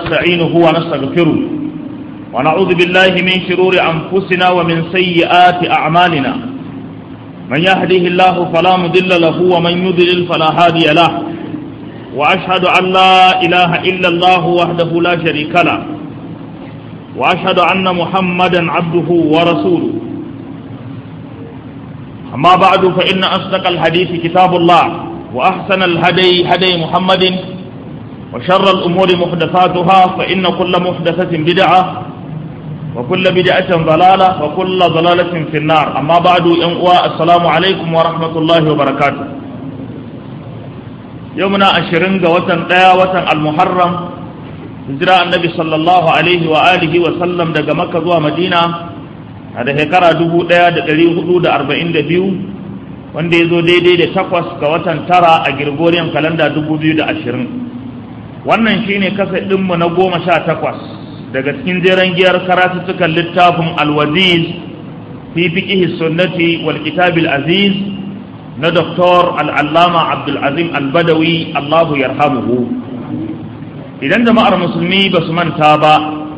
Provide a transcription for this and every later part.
ونستعينه ونستغفره ونعوذ بالله من شرور أنفسنا ومن سيئات أعمالنا من يهده الله فلا مضل له ومن يضلل فلا هادي له وأشهد أن لا إله إلا الله وحده لا شريك له وأشهد أن محمدا عبده ورسوله أما بعد فإن أصدق الحديث كتاب الله وأحسن الهدي هدي محمد وشر الأمور محدثاتها فإن كل محدثة بدعة وكل بدعة ضلالة وكل ضلالة في النار أما بعد ينقوى السلام عليكم ورحمة الله وبركاته يومنا أشرين وطن لا وطن المحرم هجرة النبي صلى الله عليه وآله وسلم دقى مكة ومدينة هذا هكرا دبو ديا دقلي حدود أربعين دبيو wanda ya zo daidai da takwas ga watan tara a Gregorian kalanda dubu biyu da ashirin wannan shine kasa ɗinmu na goma sha takwas daga cikin jeren giyar karatuttukan littafin alwaziz fi fiqhi sunnati wal kitabil aziz na doktor al'allama abdulazim albadawi allahu yarhamuhu idan jama'ar musulmi ba su manta ba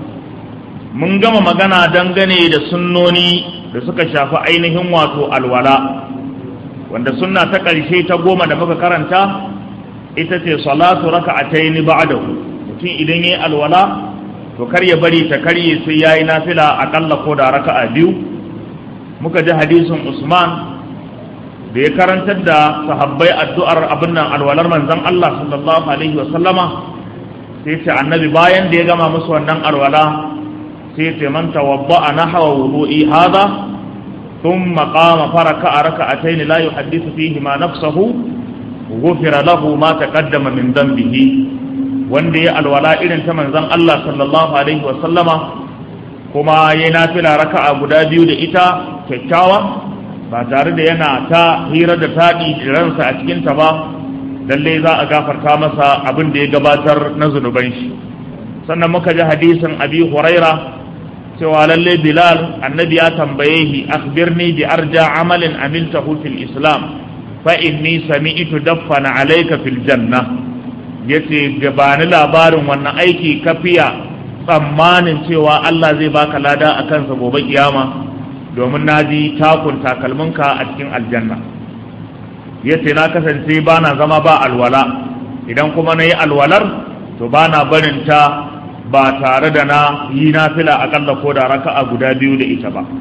mun gama magana dangane da sunnoni da suka shafi ainihin wato alwala wanda sunna ta ƙarshe ta goma da muka karanta ita ce salatu raka'ataini ba'dahu mutum idan yayi alwala to kar ya bari ta karye sai yayi nafila akalla ko da raka'a biyu muka ji hadisin Usman da ya karantar da sahabbai addu'ar abin nan alwalar manzon Allah sallallahu alaihi wa sallama sai ce annabi bayan da ya gama musu wannan alwala sai ce man tawadda'a nahwa wudu'i hadha ثم قام فركع ركعتين لا يحدث فيهما نفسه غفر له ما تقدم من ذنبه wanda ya alwala irin ta manzon Allah sallallahu alaihi wa sallama kuma ya nafila raka'a guda biyu da ita kyakkyawa ba tare da yana ta hira da taɗi ransa a cikin ta ba lalle za a gafarta masa abin da ya gabatar na zunuban shi sannan muka ji hadisin abi huraira cewa lalle bilal annabi ya tambaye shi akhbirni bi arja amalin amiltahu fil islam fa inni sami'tu daffana alayka fil janna yace gabani labarin wannan aiki kafiya tsammanin cewa Allah zai baka lada a kansa gobe kiyama domin naji takun takalminka a cikin aljanna yace na kasance bana zama ba alwala idan kuma nayi alwalar to bana barin ta ba tare da na yi nafila akalla ko da raka'a guda biyu da ita ba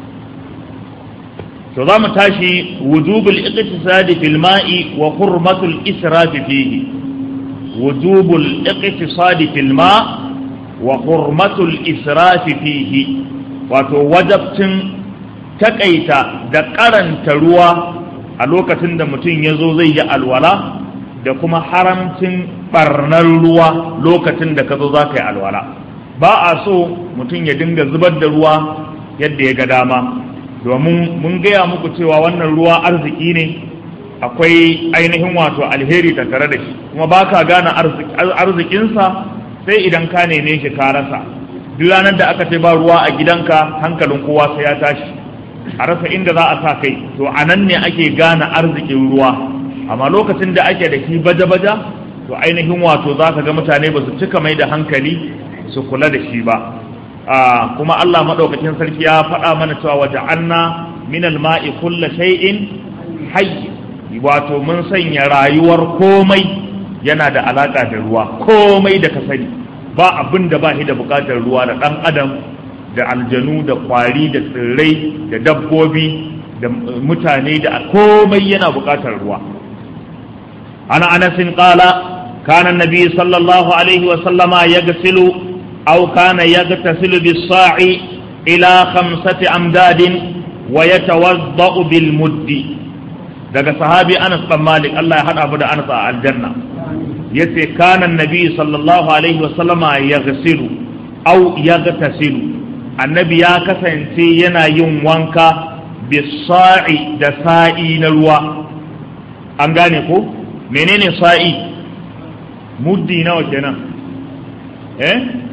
to za mu tashi wujubul iqtisadi fil ma'i wa hurmatul israfi fihi wujubul iqtisadi fil ma wa hurmatul israfi fihi wato wajabcin takaita da karanta ruwa a lokacin da mutum ya zo zai yi alwala da kuma haramcin barnar ruwa lokacin da ka zo za ka yi alwala ba a so mutum ya dinga zubar da ruwa yadda ya ga dama domin mun gaya muku cewa wannan ruwa arziki ne akwai ainihin wato alheri tattare da shi kuma ba ka gane arzikinsa sai idan ka neme shi ka rasa duk ranar da aka ce ba ruwa a gidanka hankalin kowa sai ya tashi a rasa inda za a sa kai to a nan ne ake gane arzikin ruwa amma lokacin da ake da shi baja-baja to ainihin wato za ka ga mutane ba su cika mai da hankali su kula da shi ba kuma Allah maɗaukakin sarki ya faɗa mana cewa waje anna minal ma'i kulla shay'in hayy wato mun sanya rayuwar komai yana da alaka da ruwa komai da ka sani ba abin da ba shi da buƙatar ruwa da ɗan adam da aljanu da kwari da tsirrai da dabbobi da mutane da komai yana buƙatar ruwa عن أنس قال كان النبي صلى الله عليه وسلم يغسل أو كان يغتسل بالصاع إلى خمسة أمداد ويتوضأ بالمد daga sahabi Anas bin Malik Allah ya hada mu da Anas a aljanna yace kana annabi sallallahu alaihi wasallama yaghsilu aw yaghtasilu annabi ya kasance yana yin wanka bisa'i da sa'i na ruwa an gane ko menene sa'i muddi nawa kenan eh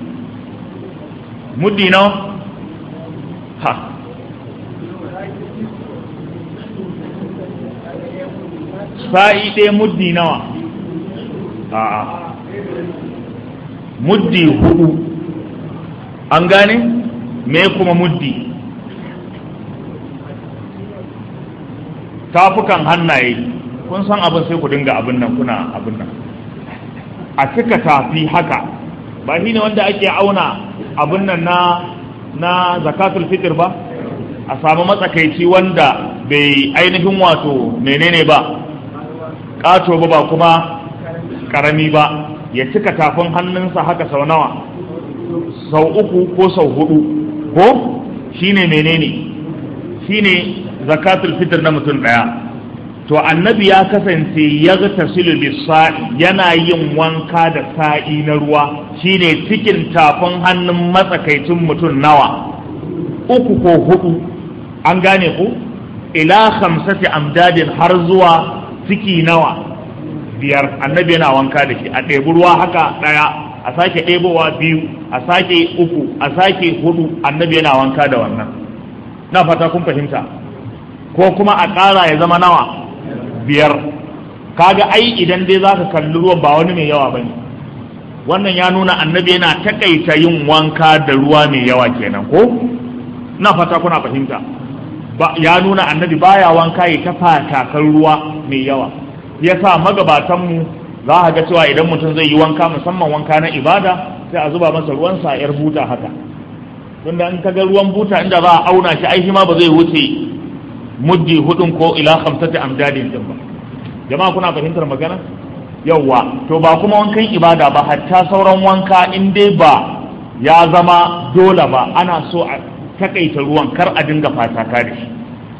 muddi nawa ha sa'i ɗaya muddi nawa a'a muddi hudu an gane me kuma muddi tafukan hannaye kun san abin sai ku dinga abin nan kuna abin nan a cika tafi haka ba shi ne wanda ake auna abin nan na na zakatul fitr ba a samu matsakaici wanda bai ainihin wato menene ba ƙato ba ba kuma ƙarami ba ya cika tafin hannunsa haka sau nawa sau uku ko sau hudu ko shine menene shine zakatul fitr na mutum ɗaya to annabi ya kasance ya ga tasilu sa'i yana yin wanka da sa'i na ruwa shine cikin tafin hannun matsakaicin mutum nawa uku ko hudu an gane ku ila khamsati amdadin har zuwa ciki nawa biyar annabi yana wanka da shi a ɗebi ruwa haka ɗaya a sake ɗebowa biyu a sake uku a sake hudu annabi yana wanka da wannan na fata kun fahimta ko kuma a ƙara ya zama nawa biyar kaga ai idan dai za ka kalli ruwan ba wani mai yawa bane wannan ya nuna annabi yana takaita yin wanka da ruwa mai yawa kenan ko na fata kuna fahimta ba ya nuna annabi baya wanka ya tafa takar ruwa mai yawa yasa magabatan mu za a ga cewa idan mutum zai yi wanka musamman wanka na ibada sai a zuba masa ruwan sa yar buta haka tunda in ka ga ruwan buta inda za a auna shi ai shi ma ba zai wuce muddi hudun ko ila khamsati amdadin din ba jama'a kuna fahimtar magana yawwa to ba kuma wankan ibada ba hatta sauran wanka in dai ba ya zama dole ba ana so a takaita ruwan kar a dinga fataka da shi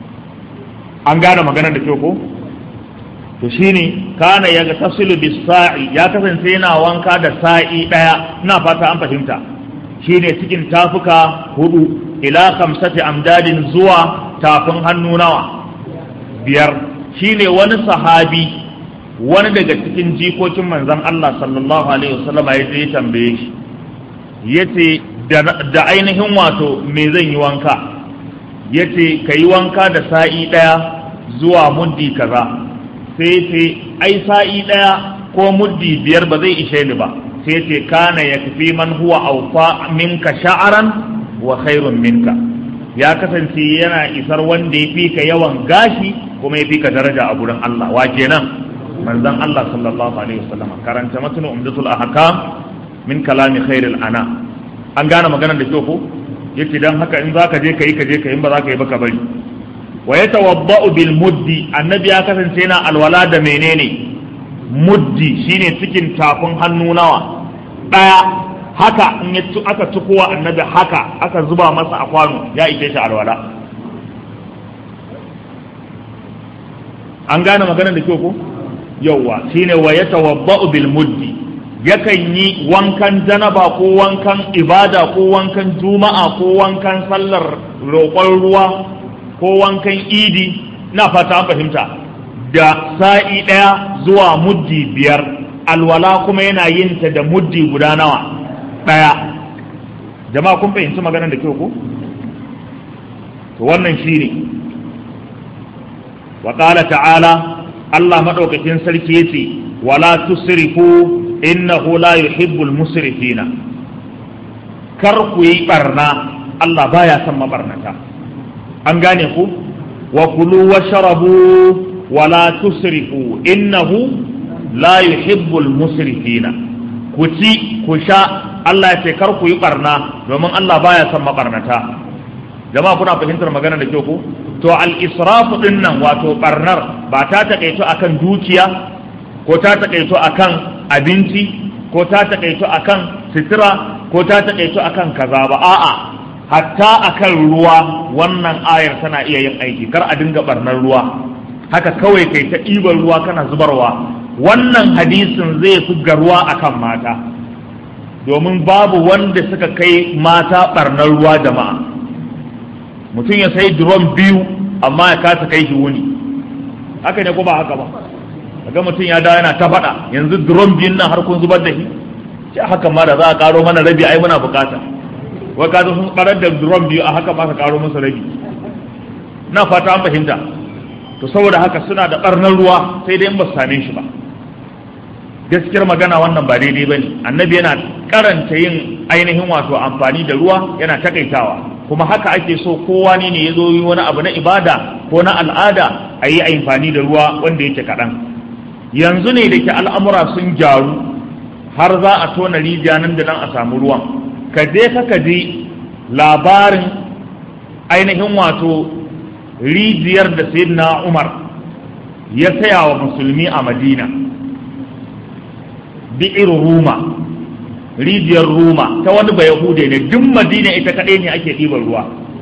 an gane magana da kyau ko to shine kana ya tasilu bis sa'i ya kasance yana wanka da sa'i daya ina fata an fahimta shine cikin tafuka hudu ila khamsati amdadin zuwa tafin hannu nawa biyar shine wani sahabi wani daga cikin jikokin manzon Allah sallallahu alaihi wasallam ya je tambaye shi yace da ainihin wato me zan yi wanka yace ka yi wanka da sa'i ɗaya zuwa muddi kaza sai ce ai sa'i ɗaya ko muddi biyar ba zai ishe ni ba sai ce kana ya fi man huwa aufa minka sha'aran wa khairun minka ya kasance yana isar wanda ya fi ka yawan gashi kuma ya fi ka daraja a gurin Allah wa kenan manzon Allah sallallahu alaihi wasallam karanta matnu umdatul ahkam min kalami khairil ana an gane maganar da kyau ko yace dan haka in zaka je kai ka je kai in ba zaka yi ba ka bari wa yatawaddau bil muddi annabi ya kasance yana alwala da menene muddi shine cikin tafin hannu nawa daya haka in ya aka tukowa annabi haka aka zuba masa a kwano ya ike shi alwala an gane maganar da kyau ko yawwa shine wa yatawaddau bil muddi yakan yi wankan janaba ko wankan ibada ko wankan juma'a ko wankan sallar roƙon ruwa ko wankan idi na fata an fahimta da sa'i ɗaya zuwa muddi biyar alwala kuma yana yin ta da muddi guda nawa ɗaya jama'a kun fahimci maganar da kyau ko to wannan shine wa ta'ala Allah maɗaukakin sarki yace wala tusrifu innahu la yuhibbul musrifina kar ku yi barna Allah baya son mabarnata an gane ku wa kulu washrabu wa la tusrifu innahu la yuhibbul musrifina ku ci ku sha Allah ya ce kar ku yi barna domin Allah baya son mabarnata jama'a kuna fahimtar magana da kyau ku to al-israfu din nan wato barnar ba ta takaito akan dukiya ko ta takaito akan abinci ko ta takaito akan sitira ko ta takaito akan kaza ba a'a hatta akan ruwa wannan ayar tana iya yin aiki kar a dinga barnar ruwa haka kawai kai ta ɗiban ruwa kana zubarwa wannan hadisin zai fi ruwa akan mata domin babu wanda suka kai mata barnar ruwa jama'a mutum ya sai drum biyu amma ya kasa kai shi wuni haka ne ko ba haka ba kaga mutum ya dawo yana ta faɗa yanzu drum biyun nan har kun zubar da shi ce haka ma da za a karo mana rabi ai muna bukata wai ka sun barar da drum biyu a haka ma ka karo musu rabi na fata an fahimta to saboda haka suna da barnar ruwa sai dai in ba su same shi ba gaskiyar magana wannan ba daidai ba ne annabi yana karanta yin ainihin wato amfani da ruwa yana takaitawa kuma haka ake so kowa ne ne ya zo yi wani abu na ibada ko na al'ada a yi amfani da ruwa wanda yake kaɗan yanzu ne da ke al'amura sun gyaru har za a tona rijiya nan da nan a samu ruwan ka je ka ji labarin ainihin wato rijiyar da sayyidina umar ya saya wa musulmi a madina bi'ir ruma rijiyar ruma ta wani bayahude ne duk madina ita kaɗai ne ake ɗiban ruwa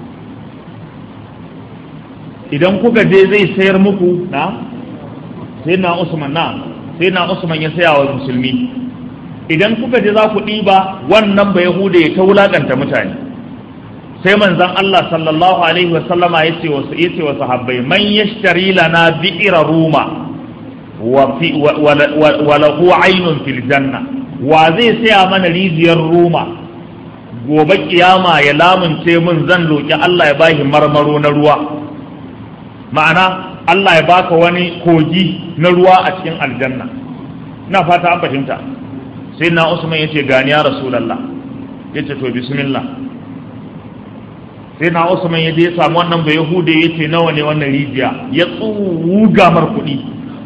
idan kuka je zai sayar muku na sai na usman na sai na usman ya saya wa musulmi idan kuka je za ku ɗiba wannan bayahude ya ta wulaƙanta mutane sai manzon Allah sallallahu alaihi wa sallama yace wa yace wa sahabbai man yashtari lana bi'ra ruma wa fi wa lahu aynun fil janna wa zai saya mana rijiyar ruma gobe kiyama ya lamunce min zan roki Allah ya bashi marmaro na ruwa ma'ana Allah ya baka wani kogi na ruwa a cikin aljanna ina fata an fahimta sai na Usman yace gani ya rasulullah yace to bismillah sai na Usman ya je samu wannan bai Yahude ya ce nawa ne wannan rijiya ya tsuga mar kuɗi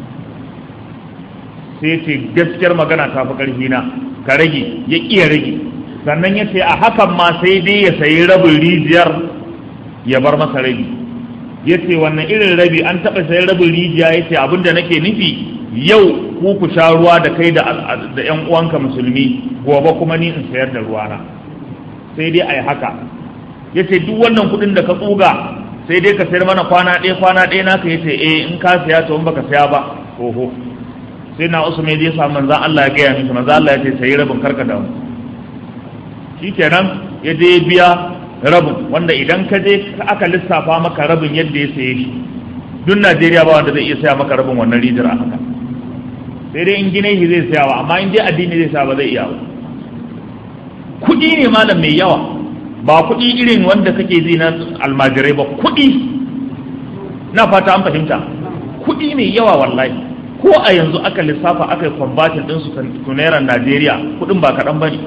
sai ce gaskiyar magana ta fi ƙarfi na ka rage ya ƙiya rage sannan ya ce a hakan ma sai dai ya sayi rabin rijiyar ya bar masa rabi ya ce wannan irin rabi an taɓa sayi rabin rijiya ya ce abin da nake nufi yau ku ku sha ruwa da kai da 'yan uwanka musulmi gobe kuma ni in sayar da ruwana sai dai a yi haka ya ce duk wannan kudin da ka tsuga sai dai ka sayar mana kwana ɗaya kwana ɗaya naka ya ce eh in ka saya to in baka saya ba oho sai na usman ya samu manzan Allah ya gaya miki manzan Allah ya ce sayi rabin karka da mu shikenan ya je biya rabin wanda idan ka je aka lissafa maka rabin yadda ya saye shi duk Najeriya ba wanda zai iya saya maka rabin wannan rijiyar a haka sai dai in gine shi zai saya ba amma in dai addini zai saya ba zai iya ba kuɗi ne malam mai yawa ba kuɗi irin wanda kake ji na almajirai ba kuɗi na fata an fahimta kuɗi mai yawa wallahi ko a yanzu aka lissafa aka yi kwambatin ɗin su tunairan najeriya kuɗin ba kaɗan ba ne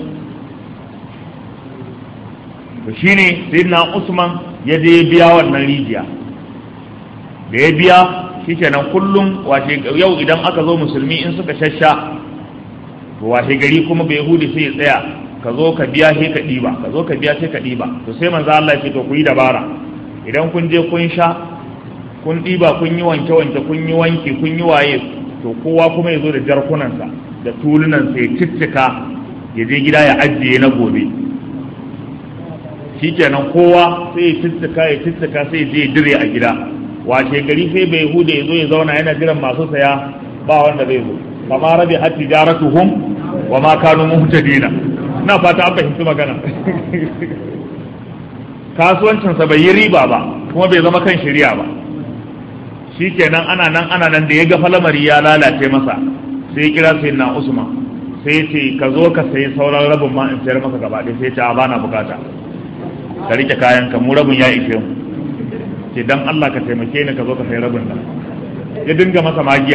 to shine sayyidina usman ya je biya wannan rijiya da ya biya shikenan kullum washe yau idan aka zo musulmi in suka shasha to washe gari kuma bai yahudi sai ya tsaya ka zo ka biya sai ka ɗiba ka zo ka biya sai ka ɗiba to sai manzo Allah ya ce to ku yi dabara idan kun je kun sha kun ɗiba kun yi wanke wanke kun yi wanki kun yi waye to kowa kuma ya zo da jarkunansa da tulunansa ya ciccika ya je gida ya ajiye na gobe shikenan kowa sai ya ciccika ya ciccika sai ya je ya dire a gida washe gari sai bai hude ya zo ya zauna yana jiran masu saya ba wanda zai zo kama rabi har tijaratuhum wa ma kanu muhtadina na fata an fahimci magana kasuwancinsa bai yi riba ba kuma bai zama kan shirya ba shi kenan ana nan ana nan da ya ga falamari ya lalace masa sai ya kira sai na usman sai ya ce ka zo ka sayi sauran rabin ma in sayar maka gaba ɗaya sai ya ce a bana bukata ka rike kayan ka mu rabin ya ishe mu ce dan Allah ka taimake ni ka zo ka sayi rabin nan ya dinga masa magiya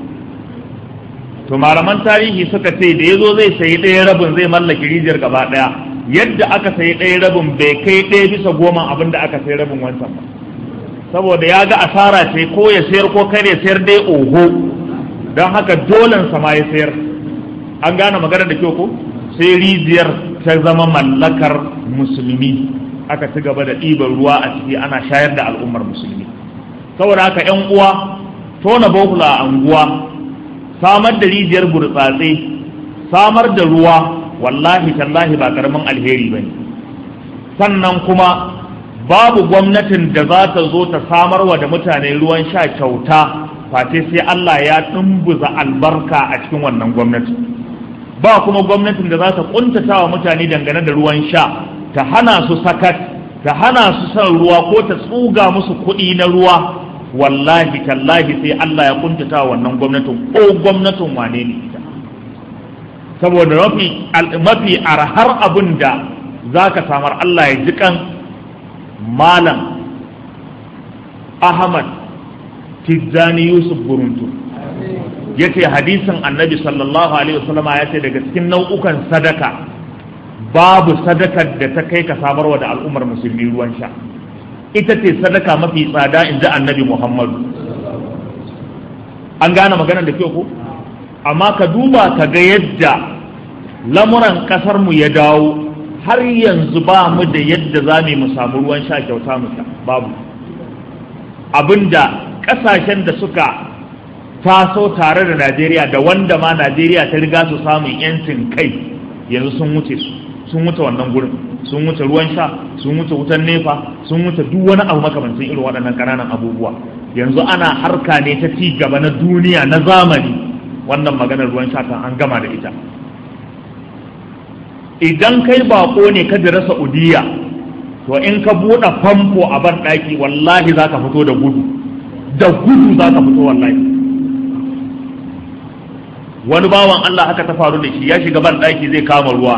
to malaman tarihi suka ce da ya zo zai sayi ɗaya rabin zai mallaki rijiyar gaba ɗaya yadda aka sayi ɗaya rabin bai kai ɗaya bisa goma abin da aka sayi rabin wancan ba saboda ya ga asara ce ko ya sayar ko kare sayar dai oho don haka dolen sama ya sayar an gane magana da kyau ko sai rijiyar ta zama mallakar musulmi aka ci gaba da ɗiban ruwa a ciki ana shayar da al'ummar musulmi saboda haka 'yan uwa tona bohula a anguwa samar da rijiyar burtsatse samar da ruwa wallahi tallahi ba karamin alheri bane sannan kuma babu gwamnatin da za ta zo ta samar wa da mutane ruwan sha kyauta face sai Allah ya dumbuza albarka a cikin wannan gwamnati ba kuma gwamnatin da za ta kuntata wa mutane dangane da ruwan sha ta hana su sakat ta hana su san ruwa ko ta tsuga musu kuɗi na ruwa wallahi tallahi sai Allah ya kuntata wannan gwamnatin ko gwamnatin wane ne ita saboda mafi mafi arhar abin da za ka samar Allah ya ji kan malam Ahmad Tijjani Yusuf Buruntu yace hadisin annabi sallallahu alaihi wasallama ya ce daga cikin nau'ukan sadaka babu sadakar da ta kai ka samarwa da al'ummar musulmi ruwan sha ita ce sadaka mafi tsada in ji annabi muhammadu an gane maganar da ke ku amma ka duba ka ga yadda lamuran kasar mu ya dawo har yanzu ba mu da yadda za mu samu ruwan sha kyauta mu sha babu abinda kasashen da suka taso tare da najeriya da wanda ma najeriya ta riga su samun yancin kai yanzu sun wuce su sun wuce wannan gurin sun wuce ruwan sha sun wuce wutan nefa sun wuce duk wani abu makamancin irin waɗannan ƙananan abubuwa yanzu ana harka ne ta ci gaba na duniya na zamani wannan maganar ruwan sha kan an gama da ita idan kai bako ne ka jira saudiya to in ka buɗe famfo a ban ɗaki wallahi za ka fito da gudu da gudu za ka fito wallahi wani bawan Allah haka ta faru da shi ya shiga ban ɗaki zai kama ruwa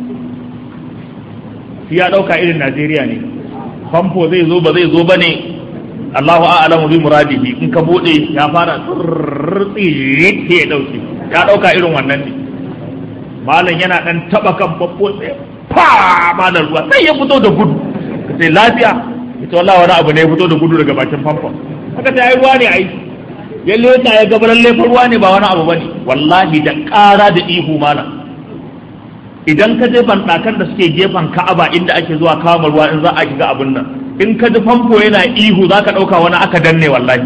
shi ya ɗauka irin Najeriya ne famfo zai zo ba zai zo ba ne Allahu a'lamu bi muradihi in ka bude ya fara tsirri ya dauke ya dauka irin wannan ne malam yana dan taba kan babbo sai fa malam ruwa sai ya fito da gudu sai lafiya ita wallahi wani abu ne ya fito da gudu daga bakin famfon haka ta yi ruwa ne ai ya leta ya ga lalle ruwa ne ba wani abu bane wallahi da ƙara da ihu malam idan ka je banɗakan da suke gefen ka'aba inda ake zuwa kama ruwa in za a shiga abin nan in ka ji famfo yana ihu za ka ɗauka wani aka danne wallahi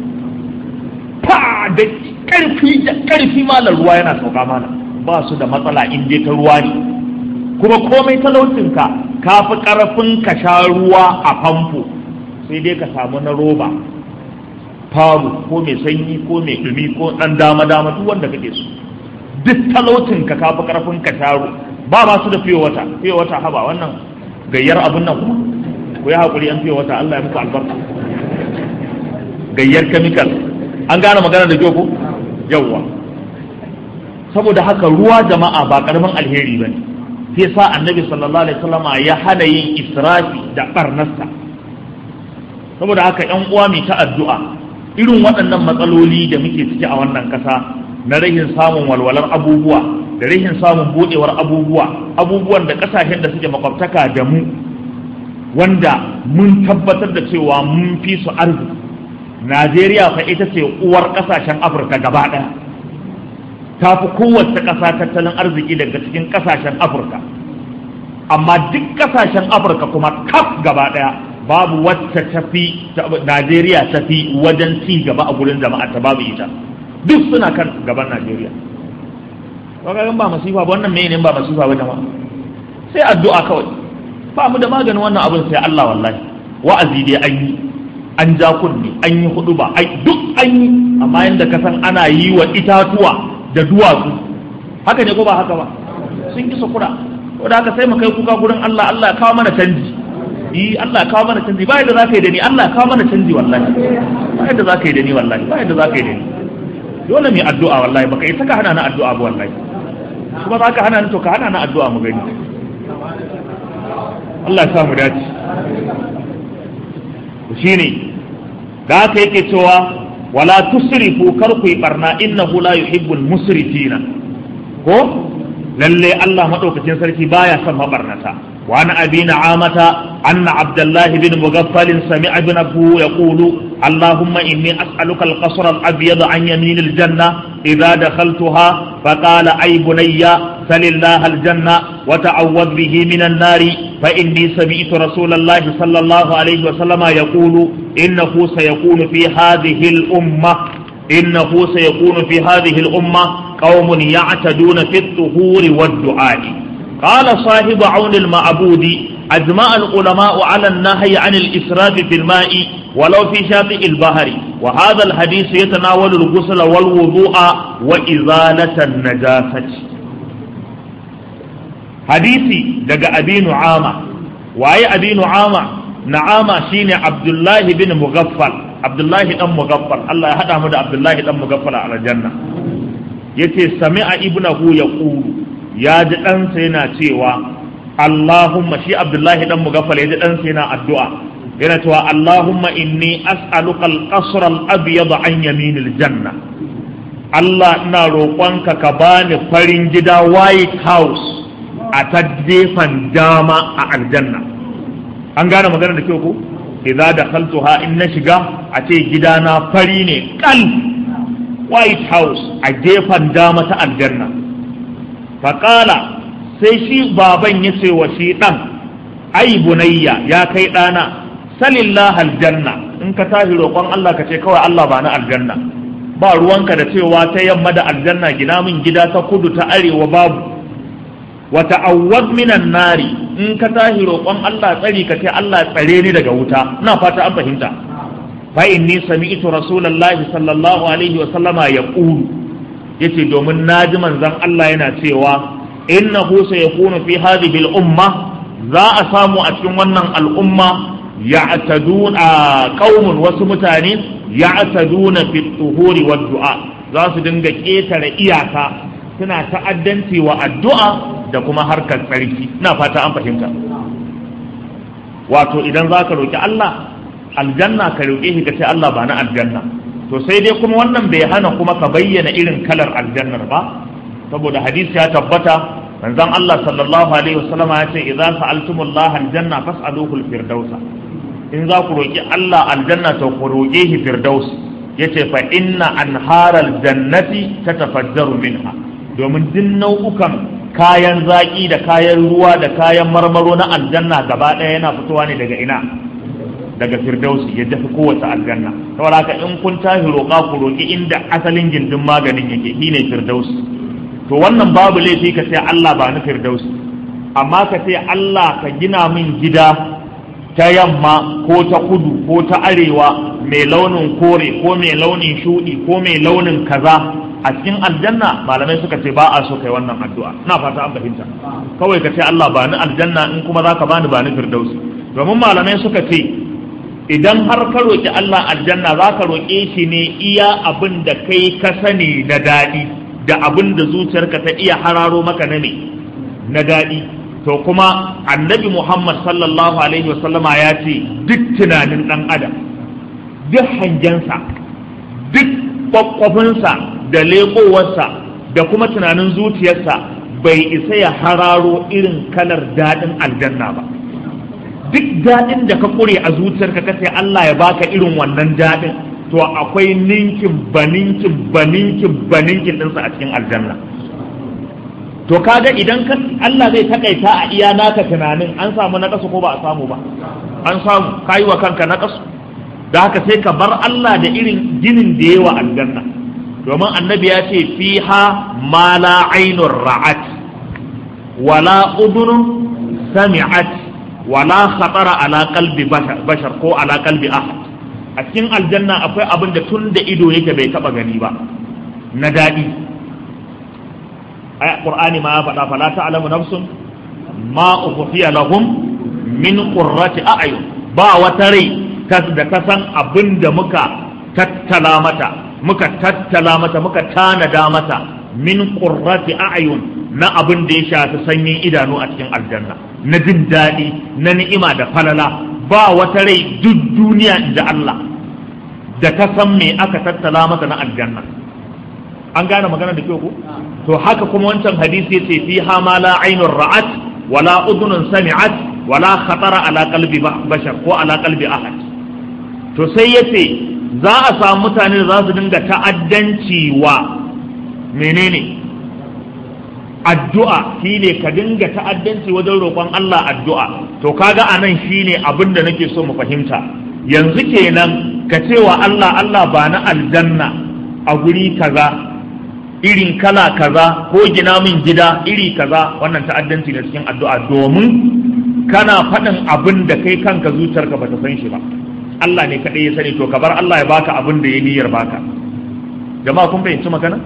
fa da ƙarfi da ƙarfi malar ruwa yana sauka mana ba su da matsala in je ta ruwa ne kuma komai talaucinka ka fi ƙarfin ka sha ruwa a famfo sai dai ka samu na roba faru ko mai sanyi ko mai ɗumi ko ɗan dama dama duk wanda kake so duk talaucinka ka fi ƙarfin ka sha ba ba su da fiye wata fiye wata haba wannan gayyar abin nan kuma ku yi haƙuri an fiye wata Allah ya muku albarka gayyar chemical an gane magana da ko yawwa saboda haka ruwa jama'a ba karamin alheri bane sai sa annabi sallallahu alaihi wasallama ya hana yin israfi da barnasta saboda haka yan uwa mai ta addu'a irin waɗannan matsaloli da muke ciki a wannan ƙasa na rahin samun walwalar abubuwa da rahin samun buɗewar abubuwa abubuwan da ƙasashen da suke makwabtaka da mu wanda mun tabbatar da cewa mun fi su arziki najeriya fa ita ce uwar kasashen afirka gaba ɗaya ta fi kowace ƙasa tattalin arziki daga cikin kasashen afirka amma duk kasashen afirka kuma kaf gaba ɗaya babu wacce tafi najeriya tafi wajen ci gaba a gurin jama'a ta babu ita duk suna kan gaban najeriya kagarin ba masifa ba wannan mene ba masifa ba jama'a sai addu'a kawai ba mu da maganin wannan abin sai Allah wallahi wa'azi dai an yi an ja kunni an yi hudu ba ai duk an yi amma yanda ka san ana yi wa itatuwa da duwatsu haka ne ko ba haka ba sun kisa kura ko da haka sai mu kai kuka gurin Allah Allah ya kawo mana canji yi Allah ya kawo mana canji ba yadda zaka yi da ni Allah ya kawo mana canji wallahi ba yadda zaka yi da ni wallahi ba yadda zaka yi da ni dole mu yi addu'a wallahi baka yi saka hana na addu'a ba wallahi kuma za ka hana ni to ka hana na addu'a mu gani Allah ya sa mu dace shine da haka yake cewa wala tusrifu kar ku yi barna innahu la yuhibbul musrifina ko lalle Allah madaukakin sarki baya son mabarnata wa ana abi na'amata anna abdullah bin mughaffal sami'a ibn abu yaqulu اللهم إني أسألك القصر الأبيض عن يمين الجنة إذا دخلتها فقال أي بني سل الله الجنة وتعوذ به من النار فإني سمعت رسول الله صلى الله عليه وسلم يقول إنه سيكون في هذه الأمة إنه سيكون في هذه الأمة قوم يعتدون في الطهور والدعاء قال صاحب عون المعبود أجمع العلماء على النهي عن الإسراف في الماء ولو في شاطئ البحر وهذا الحديث يتناول الغسل والوضوء وإزالة النجاسة حديثي دقى أبي نعامة وأي أبي نعامة نعامة شين عبد الله بن مغفل عبد الله بن مغفل الله يهدى مدى عبد الله بن مغفل على الجنة yace sami'a ibnahu yaqulu ya ji ɗansa yana cewa Allahumma shi Abdullahi dan mugaffal ya ji ɗansa yana addu'a yana cewa Allahumma inni as'aluka al-qasr al-abyad an yamin al-janna Allah ina roƙonka ka bani farin gida white house a ta gefen dama a aljanna an gane magana da kyau ko idza dakhaltuha in na shiga a ce gidana fari ne kal white house a gefen dama ta aljanna faƙala sai shi baban ya ce wa shi ɗan ai bunayya ya kai ɗana salillah aljanna in ka tashi roƙon Allah ka ce kawai Allah ba na aljanna ba ruwanka da cewa ta yamma da aljanna gina min gida ta kudu ta arewa babu wa ta'awwaz minan nari in ka tashi roƙon Allah tsari ka ce Allah tsare ni daga wuta ina fata an fahimta fa inni sami'tu rasulullahi sallallahu alaihi wa sallama yaqulu yace domin naji manzon Allah yana cewa innahu sayakunu fi hadhihi al-umma za a samu a cikin wannan al'umma ya'taduna qaumun wasu mutane ya'taduna fi tuhuri wa du'a za su dinga ketare iyaka suna ta'addanci wa addu'a da kuma harkar tsarki ina fata an fahimta wato idan za ka roƙi Allah aljanna ka roƙe shi ka ce Allah ba na aljanna to sai dai kuma wannan bai hana kuma ka bayyana irin kalar aljannar ba saboda hadisi ya tabbata manzon Allah sallallahu alaihi wasallam ya ce idza sa'altumullaha aljanna fas'aluhu alfirdausa in za ku roƙi Allah aljanna to ku roƙe shi firdaus yace fa inna anharal jannati tatafajjaru minha domin duk nau'ukan kayan zaƙi da kayan ruwa da kayan marmaro na aljanna gaba ɗaya yana fitowa ne daga ina daga firdausi ya dafi kowace aljanna saboda haka in kun tashi roƙa ku roƙi inda asalin gindin maganin yake shine firdausi to wannan babu laifi ka ce Allah ba ni firdausi amma ka ce Allah ka gina min gida ta yamma ko ta kudu ko ta arewa mai launin kore ko mai launin shuɗi ko mai launin kaza a cikin aljanna malamai suka ce ba a so kai wannan addu'a ina fata an fahimta kawai ka ce Allah ba ni aljanna in kuma zaka bani ba ni firdausi domin malamai suka ce idan har ka roƙi Allah aljanna za ka roƙe shi ne iya abin da kai ka sani na daɗi da abin da zuciyarka ta iya hararo maka na ne na daɗi to kuma annabi Muhammad sallallahu alaihi wasallama ya ce duk tunanin ɗan adam duk hangensa duk kwakwafinsa da leƙowarsa da kuma tunanin zuciyarsa bai isa ya hararo irin kalar daɗin aljanna ba duk daɗin da ka ƙure a zuciyarka ka sai Allah ya baka irin wannan daɗin to akwai ninkin baninkin baninkin baninkin ɗinsa a cikin aljanna to kaga idan ka Allah zai takaita a iya naka tunanin an samu na ko ba a samu ba an samu kayi wa kanka na da haka sai ka bar Allah da irin ginin da yawa aljanna domin annabi ya ce fiha ma la ainur ra'at wala udunun sami'at wala khatara ala qalbi bashar ko ala qalbi ahad a cikin aljanna akwai abin da tun da ido yake bai taba gani ba na daɗi ay qur'ani ma ya faɗa fala ta'lamu nafsun ma ukhfiya lahum min qurrati a'yun ba wata rai da ta san abin da muka tattala mata muka tattala mata muka tanada mata min qurrati a'yun na abin da ya shafi sanyin idanu a cikin aljanna na jin daɗi na ni'ima da falala ba wata rai duk duniya da Allah da ta san me aka tattala mata na aljanna an gane magana da kyau ko to haka kuma wancan hadisi yace fiha ma la ainur ra'at wala udhunun sami'at wala khatara ala qalbi bashar ko ala qalbi ahad to sai yace za a samu mutane da za su dinga ta'addanci wa menene addu'a shine ka dinga ta'addanci wajen roƙon Allah addu'a to kaga anan shine abin da nake so mu fahimta yanzu kenan ka ce wa Allah Allah ba na aljanna a guri kaza irin kala kaza ko gina min gida iri kaza wannan ta'addanci ne cikin addu'a domin kana faɗin abin da kai kanka zuciyarka bata san shi ba Allah ne kaɗai ya sani to ka bar Allah ya baka abin da ya niyyar baka jama'a kun fahimci magana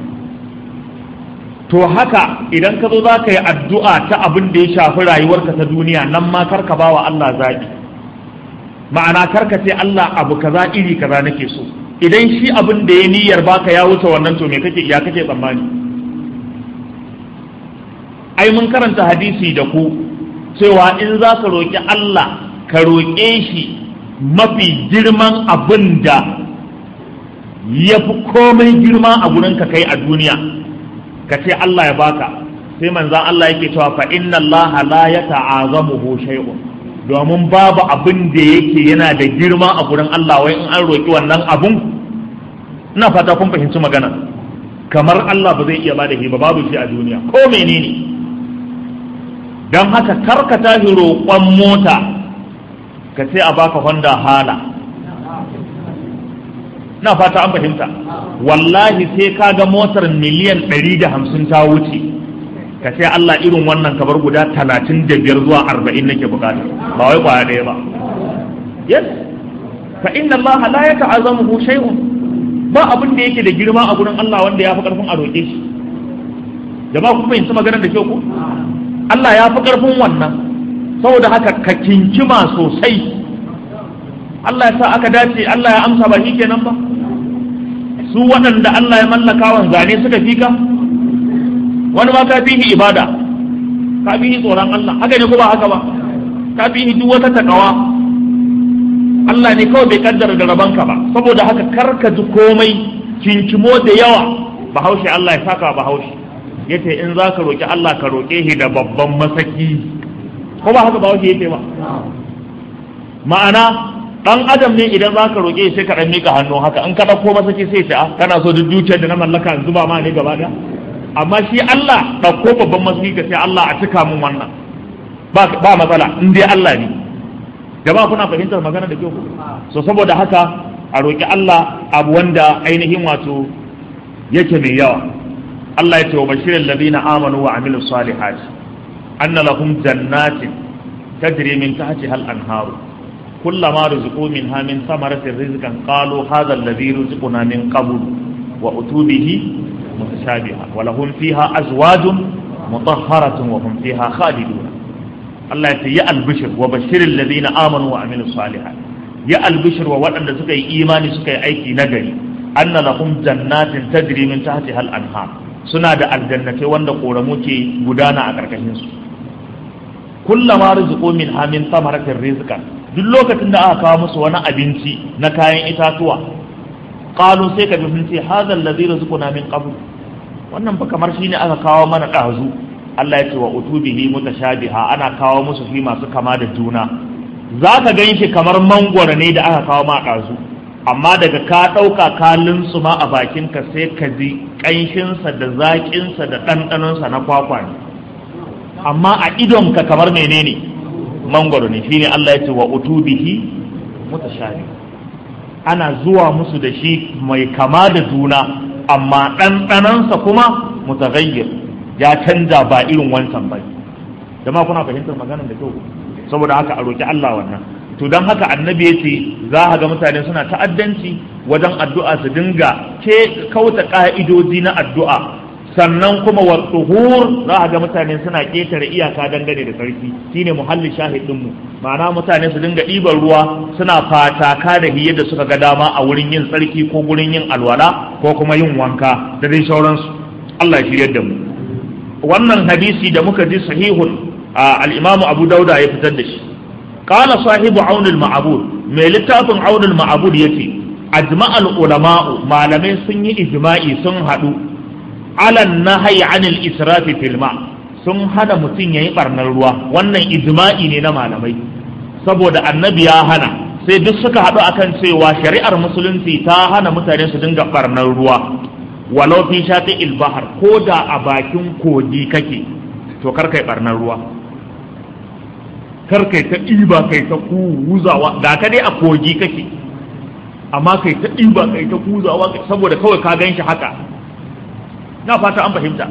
to haka idan ka zo za ka yi addu'a ta abin da ya shafi rayuwarka ta duniya nan ma karka ba wa Allah zaɓi ma'ana karka ce Allah abu kaza iri kaza nake so idan shi abin da ya niyyar baka ya wuce wannan to me kake ya kake tsammani ai mun karanta hadisi da ku cewa in za ka roƙi Allah ka roƙe shi mafi girman abin da ya fi komai girma a gurin ka kai a duniya ka ce Allah ya baka sai manzan Allah yake cewa fa inna Allah la yata'azamuhu shay'un domin babu abin da yake yana da girma a gurin Allah wai in an roki wannan abun ina fata kun fahimci magana kamar Allah ba zai iya bada shi ba babu shi a duniya ko menene don haka karka tashi roƙon mota ka ce a baka Honda hala na fata an fahimta wallahi sai ka ga motar miliyan 150 ta wuce ka ce Allah irin wannan kabar guda 35 zuwa 40 nake bukata ba wai kwaya ɗaya ba yes fa inna Allah la yata'azamu shay'un ba abin da yake da girma a gurin Allah wanda ya fi karfin a roƙe shi jama'a kun fahimci maganar da kyau ko Allah ya fi karfin wannan saboda haka ka kinkima sosai Allah ya sa aka dace Allah ya amsa ba shi kenan ba su waɗanda Allah ya mallaka wa zane suka fi ka wani ma ka fi ibada ka fi tsoron Allah haka ne ko ba haka ba ka fi duk wata takawa Allah ne kawai bai kaddara da rabanka ba saboda haka karka ji komai kinkimo da yawa bahaushe Allah ya saka bahaushe yace in za ka roƙi Allah ka roƙe shi da babban masaki ko ba haka bahaushe yace ba ma'ana dan adam ne idan za ka roƙe sai ka dan mika hannu haka in ka ɗauko masaki sai ta kana so duk dukiyar da na mallaka in zuba ma ne gaba ɗaya amma shi Allah ɗauko babban masaki ka sai Allah a cika mun wannan ba matsala in dai Allah ne jama'a kuna fahimtar magana da kyau so saboda haka a roƙi Allah abu wanda ainihin wato yake mai yawa Allah ya ce wa bashirin ladina amanu wa amilus salihati anna lahum jannatin tajri min tahtiha al-anharu كلما رزقوا منها من ثمرة رزقا قالوا هذا الذي رزقنا من قبل وأتوا به متشابها ولهم فيها أزواج مطهرة وهم فيها خالدون الله يا البشر وبشر الذين آمنوا وعملوا الصالحات يا البشر ووأن سكي إيمان سكي أيكي نجري أن لهم جنات تجري من تحتها الأنهار suna da aljannatai wanda ƙoramu ke gudana a ƙarƙashinsu kullama rizqu min hamin samaratin rizqan duk lokacin da aka kawo musu wani abinci na kayan itatuwa qalu sai ka bi sun ce hadha allazi rizquna min qabl wannan ba kamar shine aka kawo mana dazu Allah ya ce wa utubihi mutashabiha ana kawo musu fi masu kama da juna zaka ganshi kamar mangwaro ne da aka kawo ma dazu amma daga ka ɗauka ka ma a bakinka sai ka ji ƙanshinsa da zaƙinsa da ɗanɗanonsa na kwakwa ne amma a idonka kamar menene mangwaro ne shine Allah ya ce wa utubihi mutashabi ana zuwa musu da shi mai kama da juna amma ɗanɗanonsa kuma mutaghayyir ya canza ba irin wancan ba jama'a kuna fahimtar maganar da kyau saboda haka a roki Allah wannan to don haka annabi ya ce za ga mutane suna ta'addanci wajen addu'a su dinga ke kauta ka'idoji na addu'a sannan kuma wa tsuhur za ga mutane suna ketare iyaka dangane da sarki shine muhallin shahidinmu ma'ana mutane su dinga ɗiban ruwa suna fataka da hiyar da suka ga dama a wurin yin tsarki ko wurin yin alwala ko kuma yin wanka da dai sauransu Allah ya shiryar da mu wannan hadisi da muka ji sahihun al-imamu abu dauda ya fitar da shi قال صاحب عون المعبود mai littafin aunul ma'abud yace ajma'al ulama'u malamai sun yi ijma'i sun hadu alan nahyi anil israfi fil ma sun hana mutum yayi barnar ruwa wannan ijma'i ne na malamai saboda annabi ya hana sai duk suka hadu akan cewa shari'ar musulunci ta hana mutane su dinga barnar ruwa walau fi shafi'il bahar ko da a bakin kogi kake to kar kai barnar ruwa kar kai ta ɗiba kai ta kuzawa ga ka dai a kogi kake amma kai ta ɗiba kai ta kuzawa saboda kawai ka gan shi haka na fata an fahimta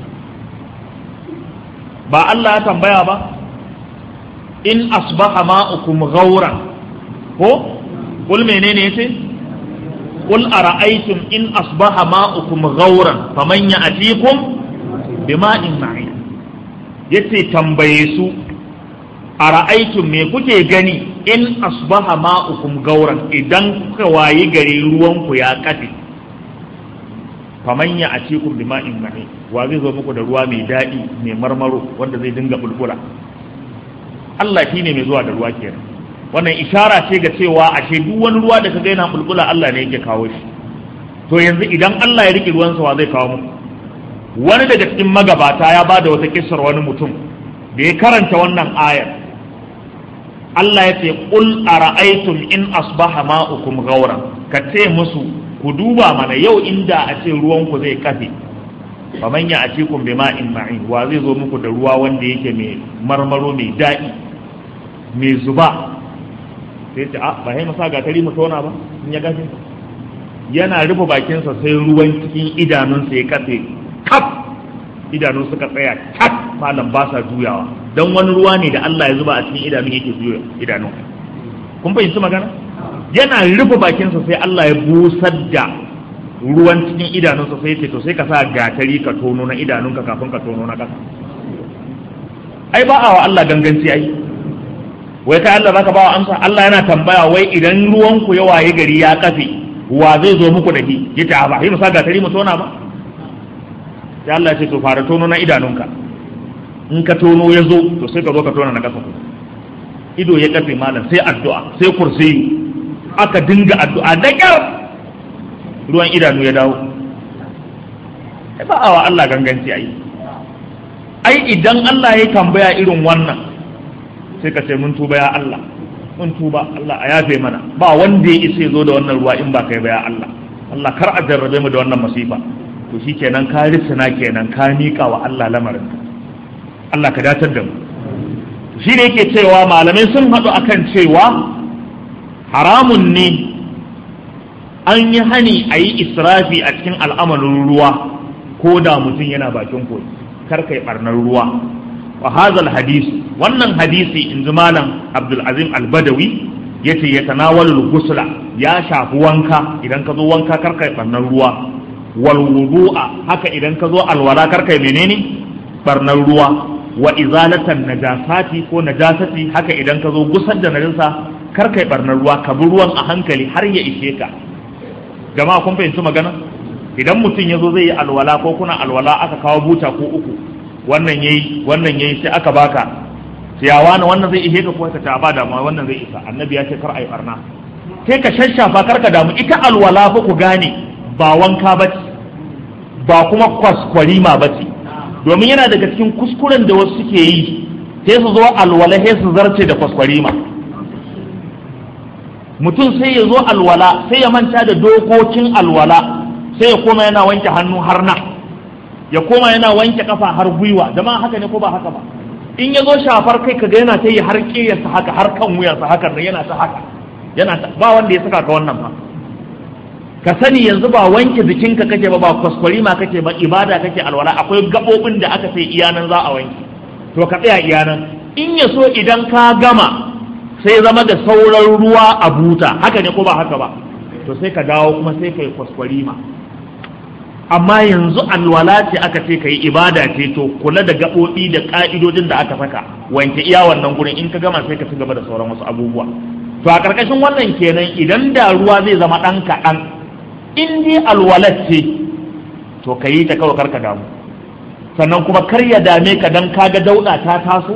ba Allah ya tambaya ba in asbaha ma'ukum ghauran ko kul menene yace kul ara'aytum in asbaha ma'ukum ghauran faman ya'tikum bima'in ma'in yace tambaye su a ra'aikin me kuke gani in asbaha ma'ukum gauran idan kuka wayi gari ruwanku ya kafe faman ya atikum bi ma'in mahi wa zai zo muku da ruwa mai daɗi mai marmaro wanda zai dinga bulbula Allah shi ne mai zuwa da ruwa kenan wannan ishara ce ga cewa ashe duk wani ruwa da ka ga yana bulbula Allah ne yake kawo shi to yanzu idan Allah ya rike ruwansa wa zai kawo muku wani daga cikin magabata ya bada wata kissar wani mutum da ya karanta wannan ayar Allah ya ce qul ara'aytum in asbaha ma'ukum ghawran ka ce musu ku duba mana yau inda a ce ruwanku zai kafe fa man ya atikum bima'in ma'in wa zai zo muku da ruwa wanda yake mai marmaro mai daɗi mai zuba sai ce a ba sai masa gatari mu tona ba in ya gafe yana rufe bakinsa sai ruwan cikin idanunsa ya kafe kaf idanun suka tsaya kaf malam ba sa juyawa don wani ruwa ne da Allah ya zuba a cikin idanun yake juya idanun kun fahimci magana yana rufe bakinsa sai Allah ya busar da ruwan cikin idanunsa sai ce to sai ka sa gatari ka tono na idanunka kafin ka tono na ƙasa ai ba a wa Allah ganganci ai wai kai Allah zaka ba wa amsa Allah yana tambaya wai idan ruwan ku ya waye gari ya kafe wa zai zo muku da shi yace a ba sai mu sa gatari mu tona ba sai Allah ya ce to fara tono na idanunka in ka tono ya zo to sai ka zo ka tona na ƙasa ido ya kafe malam sai addu'a sai kursiyu aka dinga addu'a da kyar ruwan idanu ya dawo ba a wa Allah ganganci ai ai idan Allah ya tambaya irin wannan sai ka ce mun tuba ya Allah mun tuba Allah a yafe mana ba wanda ya isa zo da wannan ruwa in ba kai ba ya Allah Allah kar a jarrabe mu da wannan masifa to shikenan ka risina kenan ka mika wa Allah lamarin Allah ka datar da mu shi ne yake cewa malamai sun haɗu akan cewa haramun ne an yi hani a yi israfi a cikin al'amarin ruwa ko da mutum yana bakin koyi kar kai barnar ruwa wa hazal hadisi wannan hadisi in ji malam abdulazim albadawi ya ce ya tanawalul gusla ya shafi wanka idan ka zo wanka kar kai barnar ruwa wal wudu'a haka idan ka zo alwala kar kai menene barnar ruwa wa izalatan najasati ko najasati haka idan ka zo gusar da najasa kar kai barnar ruwa ka bi ruwan a hankali har ya ishe ka jama'a kun fahimci magana idan mutum ya zo zai yi alwala ko kuna alwala aka kawo buta ko uku wannan yayi wannan yayi sai aka baka ciyawa na wannan zai ishe ka ko ka ta ba damuwa wannan zai isa annabi ya ce kar ai barna sai ka shashafa kar ka damu ita alwala fa ku gane ba wanka ba ba kuma kwaskwarima ba ce domin yana daga cikin kuskuren da wasu suke yi sai su zo alwala sai su zarce da kwaskwarima mutum sai ya zo alwala sai ya manta da dokokin alwala sai ya koma yana wanke hannu har na ya koma yana wanke kafa har gwiwa jama'a haka ne ko ba haka ba in ya zo shafar kai kaga yana ta yi har ƙiyarsa haka har kan wuyarsa haka da yana ta haka yana ta ba wanda ya saka ka wannan ba ka sani yanzu ba wanke jikinka kake ba ba kwaskwari ma kake ba ibada kake alwala akwai gabobin da aka sai iyanan za a wanke to ka tsaya iyanan in ya so idan ka gama sai zama da sauran ruwa a buta haka ne ko ba haka ba to sai ka dawo kuma sai ka yi kwaskwari ma amma yanzu alwala ce aka ce ka yi ibada ce to kula da gaɓoɓi da ƙa'idodin da aka saka wanke iya wannan gurin in ka gama sai ka ci gaba da sauran wasu abubuwa to a ƙarƙashin wannan kenan idan da ruwa zai zama ɗan kaɗan in dai alwalat ce to ka yi ta kawai karka damu sannan kuma kar ya dame ka dan kaga dauɗa ta taso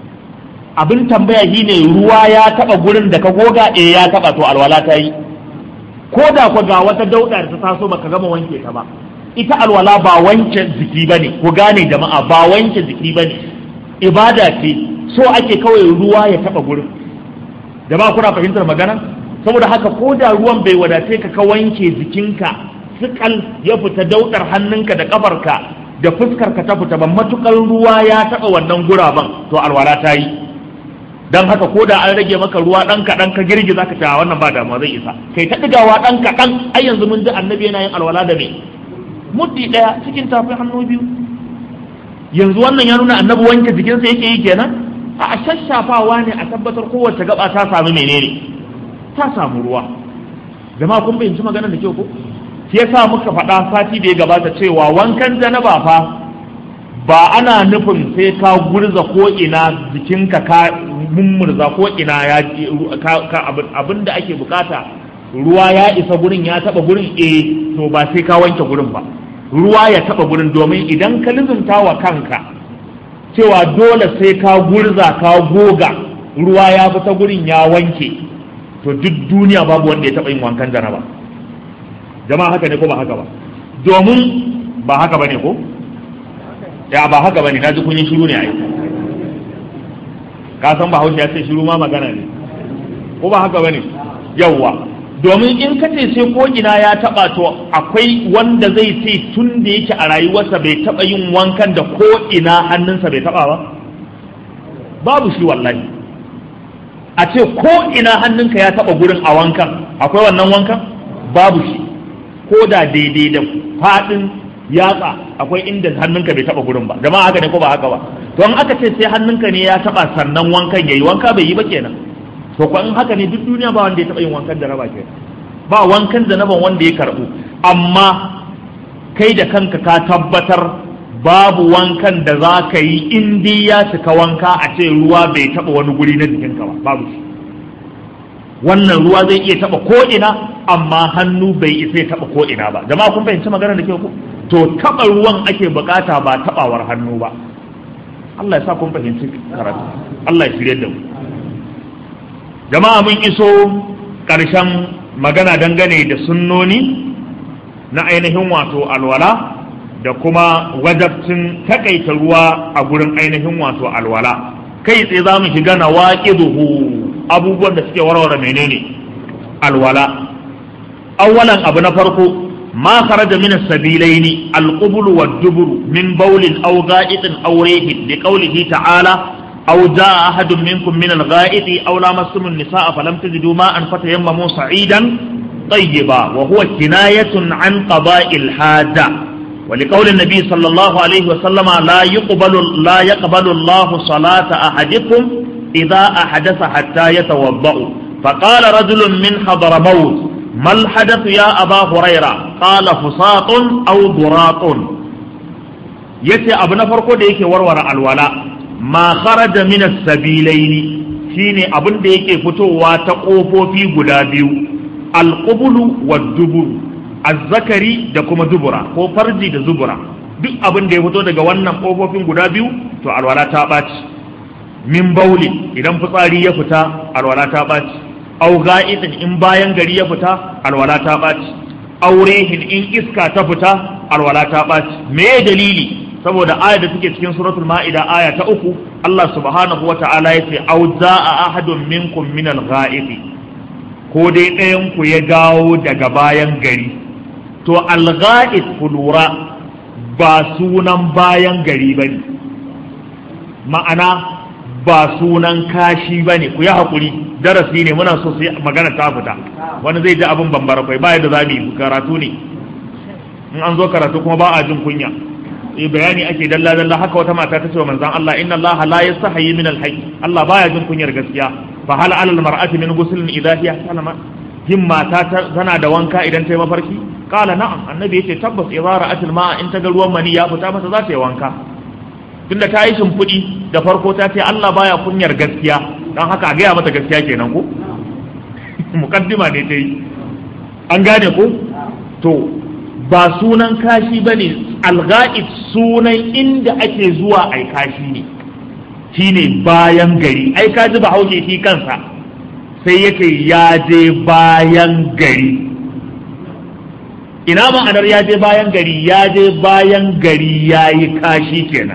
abin tambaya shi ne ruwa ya taɓa gurin da ka goga eh ya taɓa to alwala ta yi ko da ku ga wata dauɗa da ta taso baka gama wanke ta ba ita alwala ba wanke jiki bane ku gane jama'a ba wanke jiki bane ibada ce so ake kawai ruwa ya taba gurin jama'a kuna fahimtar magana saboda haka ko da ruwan bai wadace ka ka wanke jikinka sukal ya fita daudar hannunka da kafarka da fuskarka ta fita ba matukar ruwa ya taba wannan guraben to alwala ta yi dan haka ko da an rage maka ruwa dan kaɗan ka girgiza ka ta wannan ba damuwa zai isa kai ta digawa dan kaɗan ai yanzu mun ji annabi yana yin alwala da me muddi ɗaya cikin tafin hannu biyu yanzu wannan ya nuna annabi wanke jikinsa yake yi kenan a shashafawa ne a tabbatar kowace gaba ta samu menene ta samu ruwa jama'a kun fahimci maganar da kyau ko shi yasa muka faɗa sati da ya gabata cewa wankan janaba fa ba ana nufin sai ka gurza ko ina jikinka ka mummurza ko ina ya abin da ake bukata ruwa ya isa gurin ya taba gurin eh to ba sai ka wanke gurin ba ruwa ya taba gurin domin idan ka lizumta wa kanka cewa dole sai ka gurza ka goga ruwa ya fita gurin ya wanke to duk duniya babu wanda ya taba yin wankan janaba jama'a haka ne ko ba haka ba domin ba haka bane ko ya ba haka bane na ji kun yi shiru ne ai ka san bahaushe ya ce shiru ma magana ne ko ba haka bane yawwa domin in ka ce sai ko ina ya taba to akwai wanda zai ce tun da yake a rayuwarsa bai taba yin wankan da ko ina hannunsa bai taba ba babu shi wallahi a ce ko ina hannunka ya taba gurin a wankan akwai wannan wankan babu shi ko da daidai da fadin yatsa akwai inda hannunka bai taba gurin ba jama'a haka ne ko ba haka ba to in aka ce sai hannunka ne ya taba sannan wankan yayi wanka bai yi ba kenan to ko in haka ne duk duniya ba wanda ya taba yin wankan da raba kenan ba wankan da naban wanda ya karbu amma kai da kanka ka tabbatar babu wankan da za ka yi in dai ya cika wanka a ce ruwa bai taba wani guri na jikinka ba babu shi wannan ruwa zai iya taba ko ina amma hannu bai isa ya taba ko ina ba jama'a kun fahimci magana da ke ku to taba ruwan ake bukata ba tabawar hannu ba Allah ya sa kun fahimci karatu Allah ya shirye da mu jama'a mun iso ƙarshen magana dangane da sunnoni na ainihin wato alwala da kuma wajabcin takaita ruwa a gurin ainihin wato alwala kai tsaye za mu shiga na waƙiduhu abubuwan da suke warware menene alwala awwalan abu na farko ma kharaja min as-sabilaini al-qubul wad-dubur min bawlin aw ga'itin aw rihin li qawlihi ta'ala aw jaa ahadun minkum min al-gha'iti aw lamastum an-nisaa falam tajidu ma'an fatayammamu sa'idan tayyiba wa huwa kinayatun an qada'il haja ولقول النبي صلى الله عليه وسلم لا يقبل لا يقبل الله صلاة أحدكم إذا أحدث حتى يتوضأ فقال رجل من حضرموت ما الحدث يا أبا هريرة قال فساط أو ضراط yace abu na farko da yake warware alwala ma kharaja min as-sabilaini shine abin da yake fitowa ta kofofi guda biyu al-qubulu wad-dubur az-zakari da kuma dubura ko farji da zubura duk abin da ya fito daga wannan kofofin guda biyu to alwala ta ɓaci min bauli idan fitsari ya fita alwala ta ɓaci au ga'itin in bayan gari ya fita alwala ta ɓaci aurehin in iska ta fita alwala ta ɓaci me dalili saboda aya da take cikin suratul ma'ida aya ta uku Allah subhanahu wa ta'ala yace au za'a ahadun minkum min al-gha'iti ko dai ɗayan ku ya gawo daga bayan gari to al-gha'it ku lura ba sunan bayan gari bane ma'ana ba sunan kashi ba ne ku yi haƙuri darasi ne muna so sai magana ta fita wani zai ji abin bambara kai ba yadda za mu yi karatu ne in an zo karatu kuma ba a jin kunya eh bayani ake dalla dalla haka wata mata ta ce wa manzon Allah inna Allah la yastahi min al-hayy Allah baya jin kunyar gaskiya fa hal alal mar'ati min ghuslin idha hiya salama yin mata tana da wanka idan ta yi mafarki kala na'am annabi yace tabbas idza ra'at al-ma'a in ta ga ruwan mani ya fita mata za ta yi wanka tunda ta yi shimfiɗi da farko ta ce Allah baya kunyar gaskiya don haka a gaya mata gaskiya kenan ko mukaddima ne ta yi an gane ko to ba sunan kashi ba ne alga'id sunan inda ake zuwa ai kashi ne shine bayan gari ai ka ji bahaushe shi kansa sai yake ya je bayan gari ina ma'anar ya je bayan gari ya je bayan gari ya yi kashi kenan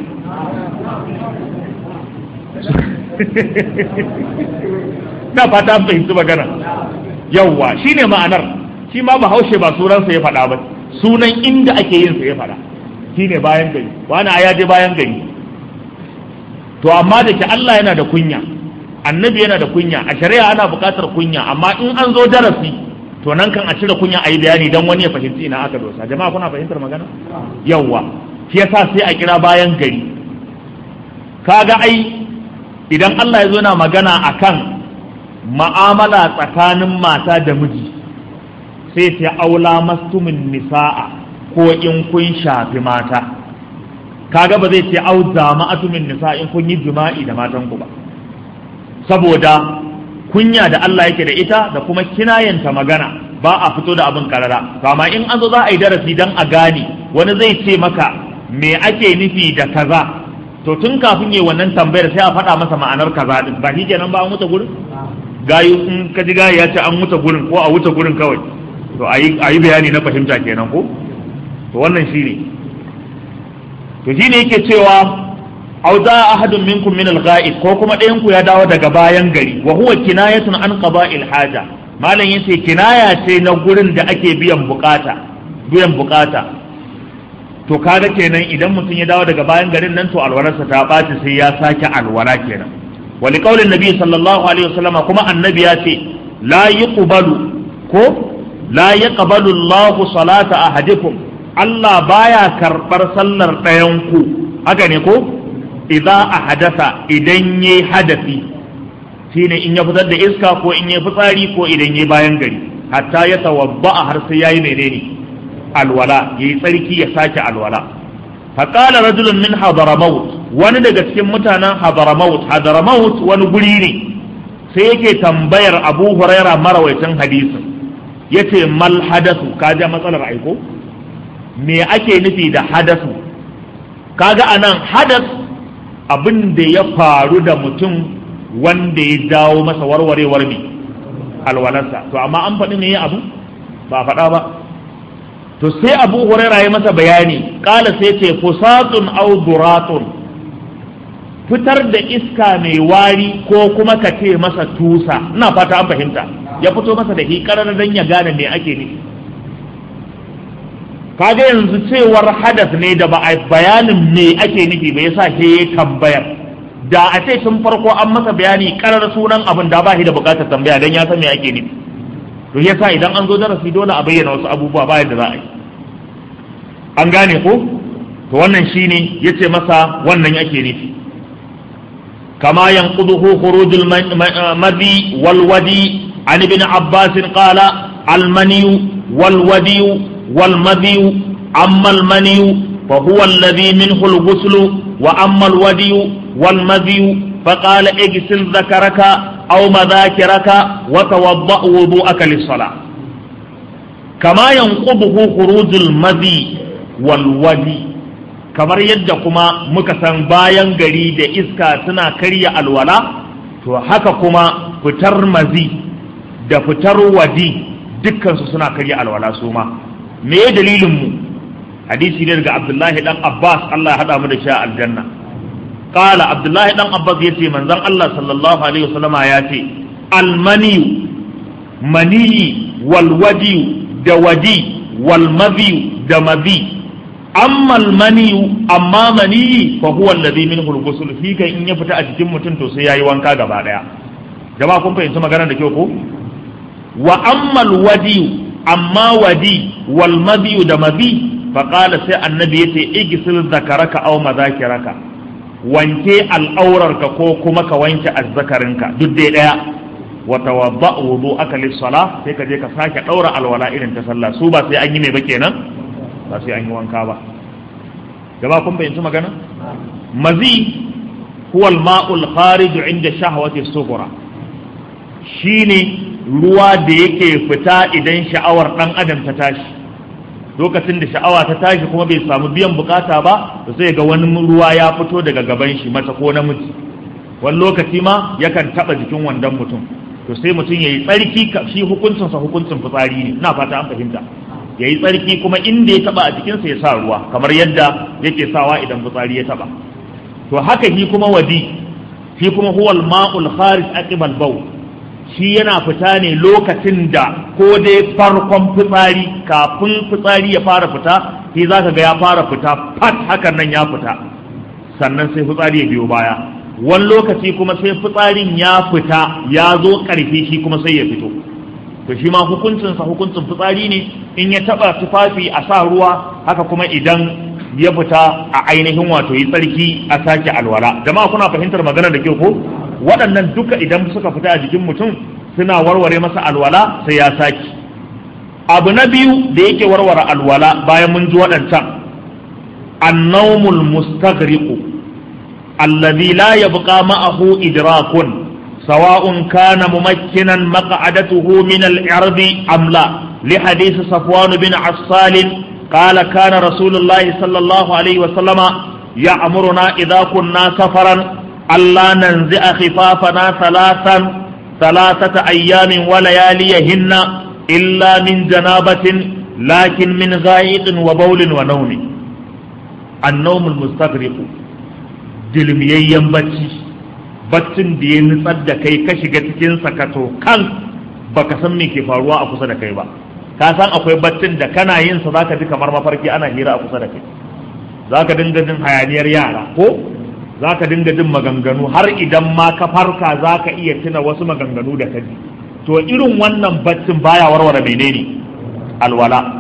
na fata fahimci magana yawwa shine ma'anar shi ma bahaushe ba sunansa ya faɗa ba sunan inda ake yin sa ya faɗa shine bayan gari wani a je bayan gari to amma da ke Allah yana da kunya annabi yana da kunya a shari'a ana buƙatar kunya amma in an zo darasi to nan kan a cire kunya a yi bayani don wani ya fahimci ina aka dosa jama'a kuna fahimtar magana yawwa shi yasa sai a kira bayan gari kaga ai idan Allah ya zo na magana akan ma'amala tsakanin mata da miji sai ta aula mastumin nisa'a ko in kun shafi mata kaga ba zai ce au zama'atumin nisa in kun yi jima'i da matan ku ba saboda kunya da Allah yake da ita da kuma kinayanta magana ba a fito da abin karara kama in an zo za a yi darasi dan a gane wani zai ce maka me ake nufi da kaza to tun kafin yi wannan tambayar sai a faɗa masa ma'anar kaza din ba shi kenan ba an wuce gurin gayu in ka ji gayu ya ce an wuce gurin ko a wuce gurin kawai to a yi bayani na fahimta kenan ko to wannan shi ne to shi ne yake cewa au za ahadun minkum min al-ghaib ko kuma ɗayan ku ya dawo daga bayan gari wa huwa kinayatun an qada'il haja malam yace kinaya ce na gurin da ake biyan bukata biyan bukata to kaga kenan idan mutum ya dawo daga bayan garin nan to alwararsa ta ɓaci sai ya sake alwara kenan wa liqaulin nabi sallallahu alaihi wasallam kuma annabi ya ce la yuqbalu ko la yaqbalu Allahu salata ahadikum Allah baya karbar sallar ɗayan ku haka ne ko idza ahadasa idan yayi hadafi shine in ya fitar da iska ko in yayi fitsari ko idan yayi bayan gari hatta ya tawadda har sai yayi menene alwala yayi tsarki ya sake alwala faqala rajulun min hadramaut wani daga cikin mutanen hadramaut hadramaut wani guri ne sai yake tambayar Abu Huraira marawaitin hadisin yace mal hadasu kaja matsalar aiko me ake nufi da hadasu kaga anan hadas abin da ya faru da mutum wanda ya dawo masa warwarewar ne alwalarsa to amma an faɗi ne abu ba faɗa ba to sai abu huraira ya masa bayani ƙala sai ce fusatun au duratun fitar da iska mai wari ko kuma ka ce masa tusa ina fata an fahimta ya fito masa da hikarar dan ya gane me ake nufi kaga yanzu cewar hadas ne da ba a bayanin me ake nufi ba yasa ke ya tambayar da a ce tun farko an masa bayani karar sunan abin da ba shi da bukatar tambaya dan ya san me ake nufi to yasa idan an zo darasi dole a bayyana wasu abubuwa ba yadda za a yi an gane ko to wannan shine yace masa wannan ake nufi kama yanquduhu khurujul madhi wal wadi an ibn abbas qala al mani wal wadi والمذي أما المني فهو الذي منه الغسل وأما الودي والمذي فقال اغسل ذكرك أو مذاكرك وتوضأ وضوءك للصلاة كما ينقضه خروج المذي والودي kamar yadda kuma muka san bayan gari da iska suna karya alwala to haka kuma fitar mazi da fitar wadi dukkansu suna karya alwala su ma me ya dalilin mu hadisi ne daga Abdullahi dan Abbas Allah ya hada mu da shi a aljanna qala Abdullahi dan Abbas yace manzon Allah sallallahu alaihi wasallama ya ce almani mani wal wadi da wadi wal madhi da madhi amma almani amma mani fa huwa alladhi minhu al-ghusl fi kai in ya fita a jikin mutum to sai yayi wanka gaba daya jama'a kun fahimci magana da kyau ko wa amma alwadi amma wadi wal madiyu da madi faƙala sai annabi yace igsil zakaraka aw madhakiraka wanke al'aurarka ko kuma ka wanke azzakarinka duk dai daya wa tawadda wudu'aka lis-salah sai ka je ka sake daura alwala irin ta sallah su ba sai an yi mai ba kenan ba sai an yi wanka ba jama'a kun bayyanci magana mazi huwa al-ma'ul kharij 'inda shahwati as-sughra shine ruwa da yake fita idan sha'awar ɗan adam ta tashi lokacin da sha'awa ta tashi kuma bai samu biyan bukata ba to sai ga wani ruwa ya fito daga gaban shi mace ko namiji wani lokaci ma yakan taɓa jikin wandon mutum to sai mutum ya yi tsarki shi hukuncinsa hukuncin fitsari ne ina fata an fahimta ya yi tsarki kuma inda ya taɓa a jikinsa ya sa ruwa kamar yadda yake sawa idan fitsari ya taɓa to haka shi kuma wadi shi kuma huwal ma'ul kharij aqibal bawl shi yana fita ne lokacin da ko dai farkon fitsari kafin fitsari ya fara fita shi za ka ga ya fara fita fat hakan nan ya fita sannan sai fitsari ya biyo baya wani lokaci kuma sai fitsarin ya fita ya zo ƙarfi shi kuma sai ya fito to shi ma hukuncinsa hukuncin fitsari ne in ya taɓa tufafi a sa ruwa haka kuma idan ya fita a ainihin wato yi tsarki a sake alwala jama'a kuna fahimtar magana da kyau ko waɗannan duka idan suka fita a jikin mutum suna warware masa alwala sai ya saki abu na biyu da yake warware alwala bayan mun ji waɗancan annawmul mustaghriqu alladhi la yabqa ma'ahu idrakun sawa'un kana mumakkinan maq'adatuhu min al-irdi am la li hadith safwan bin assal قال كان رسول الله صلى الله عليه وسلم يأمرنا إذا كنا سفرا ألا ننزع خفافنا ثلاثا ثلاثة أيام ولياليهن illa min janabatin lakin min gha'iqin wa bawlin wa nawmi an-nawmul mustaghriq dilmiyayyen bacci baccin da ya nutsar da kai ka shiga cikin sakato kan baka san me ke faruwa a kusa da kai ba ka san akwai baccin da kana yin sa zaka ji kamar mafarki ana hira a kusa da kai zaka dinga jin hayaniyar yara ko zaka dinga jin maganganu har idan ma ka farka zaka iya tuna wasu maganganu da kaji to irin wannan baccin baya warware menene alwala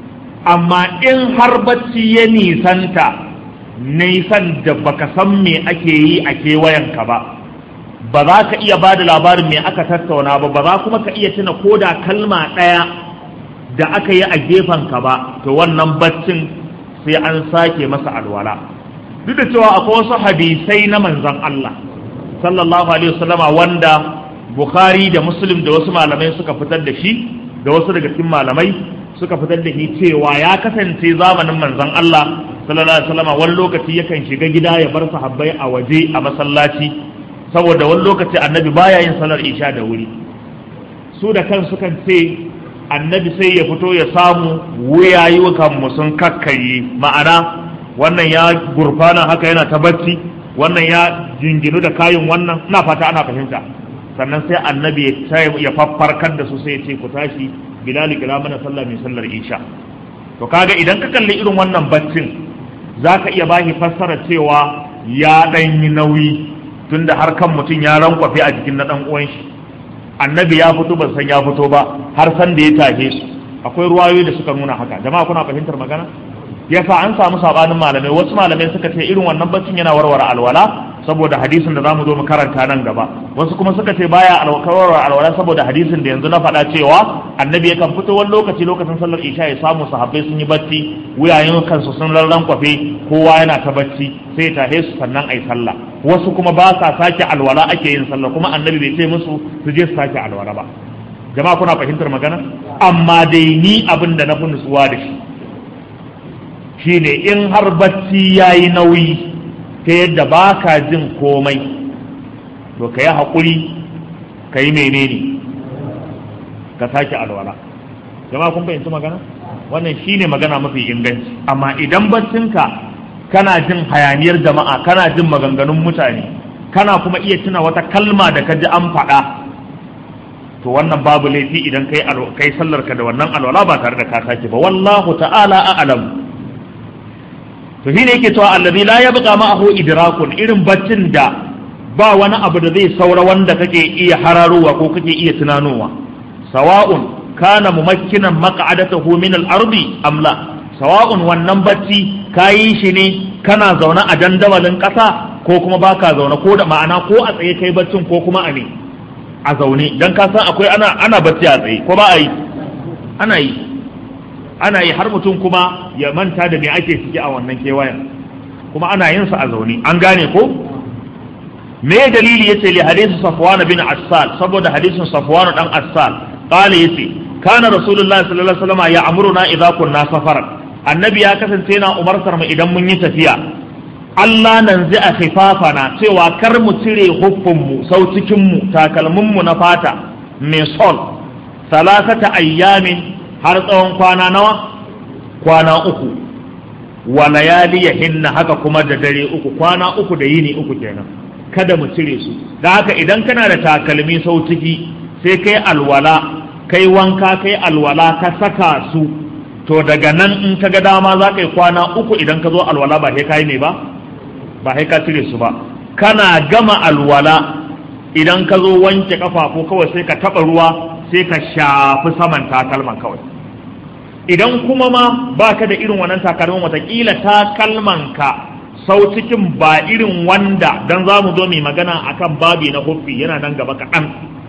amma in har bacci ya nisanta nisan da baka san me ake yi a kewayenka ba ba za ka iya ba da labarin me aka tattauna ba ba za kuma ka iya tuna ko da kalma ɗaya da aka yi a gefenka ba to wannan baccin sai an sake masa alwala duk da cewa akwai wasu hadisai na manzon Allah sallallahu alaihi wasallama wanda Bukhari da Muslim da wasu malamai suka fitar da shi da wasu daga cikin malamai suka fitar da shi cewa ya kasance zamanin manzon Allah sallallahu alaihi wasallama wani lokaci yakan shiga gida ya bar sahabbai a waje a masallaci saboda wani lokaci annabi baya yin salar isha da wuri su da kan sukan ce annabi sai ya fito ya samu wuyayyukan mu sun kakkaye ma'ana wannan ya gurfana haka yana ta bacci wannan ya jinginu da kayin wannan ina fata ana fahimta sannan sai annabi ya faffarkar da su sai ya ce ku tashi bilali kira mana sallah mai sallar isha to kaga idan ka kalli irin wannan baccin zaka iya bashi fassara cewa ya dan yi nauyi tunda har kan mutum ya rankwafe a jikin na dan uwan shi annabi ya fito ban san ya fito ba har san da ya tahe su akwai ruwayoyi da suka nuna haka jama'a kuna fahimtar magana yasa an samu sabanin malamai wasu malamai suka ce irin wannan baccin yana warware alwala saboda hadisin da zamu zo mu karanta nan gaba wasu kuma suka ce baya alwarware alwala saboda hadisin da yanzu na faɗa cewa annabi yakan fito wani lokaci lokacin sallar isha ya samu sahabbai sun yi bacci wuyayen kansu sun rarran kwafe kowa yana ta bacci sai ya tahe su sannan ayi sallah wasu kuma ba sa sake alwala ake yin sallah kuma annabi bai ce musu su je su sake alwala ba jama'a kuna fahimtar magana amma dai ni abin da na fi nutsuwa da shi shine in har bacci ya yi nauyi ta yadda ba ka jin komai to ka yi haƙuri ka yi menene ka sake alwala jama'a kun fahimci magana wannan shine magana mafi inganci amma idan baccinka kana jin hayaniyar jama'a kana jin maganganun mutane kana kuma iya tuna wata kalma da ka ji an faɗa to wannan babu laifi idan kai kai sallar ka da wannan alwala ba tare da ka sake ba wallahu ta'ala a'lam to shine yake cewa allazi la yabqa ma'ahu idrakun irin baccin da ba wani abu da zai saura wanda kake iya hararowa ko kake iya tunanowa sawa'un kana mumakkinan maq'adatahu min al-ardi am la sawa'un wannan bacci kayi shi ne kana zaune a dandawalin ƙasa ko kuma baka zaune ko da ma'ana ko a tsaye kai baccin ko kuma a ne a zaune dan ka san akwai ana ana bacci a tsaye ko ba a yi ana yi ana yi har mutum kuma ya manta da me ake ciki a wannan kewayen kuma ana yin sa a zaune an gane ko me dalili yace li hadisi safwan bin assal saboda hadisin safwan dan assal qala yace kana rasulullahi sallallahu alaihi wasallam ya amuruna idza kunna safaran annabi ya kasance yana umartar mu idan mun yi tafiya Allah nan zai a khifafana cewa kar mu cire huffinmu sau cikinmu takalminmu na fata mai sol salasata ayyamin har tsawon kwana nawa kwana uku wa layali ya hinna haka kuma da dare uku kwana uku da yini uku kenan kada mu cire su da haka idan kana da takalmi sau ciki sai kai alwala kai wanka kai alwala ka saka su to daga nan in ka ga dama za ka yi kwana uku idan ka zo alwala ba sai ka yi ne ba ba sai ka cire su ba kana gama alwala idan ka zo wanke kafafu kawai sai ka taɓa ruwa sai ka shafi saman takalman kawai idan kuma ma baka da irin wannan takalman watakila takalman ka sau cikin ba irin wanda dan za mu zo mai magana akan babi na huffi yana nan gaba kaɗan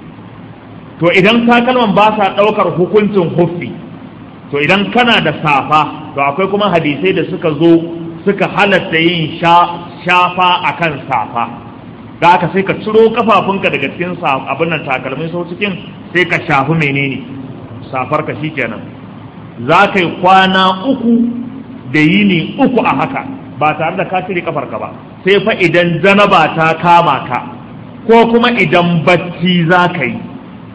to idan takalman ba sa ɗaukar hukuncin huffi to idan kana da safa to akwai kuma hadisai da suka zo suka halatta yin shafa akan safa da aka sai ka ciro kafafunka daga cikin abin nan takalmin sau cikin sai ka shafi menene safar ka shikenan za ka yi kwana uku da yini uku a haka ba tare da ka cire kafarka ba sai fa idan janaba ta kama ka ko kuma idan bacci za ka yi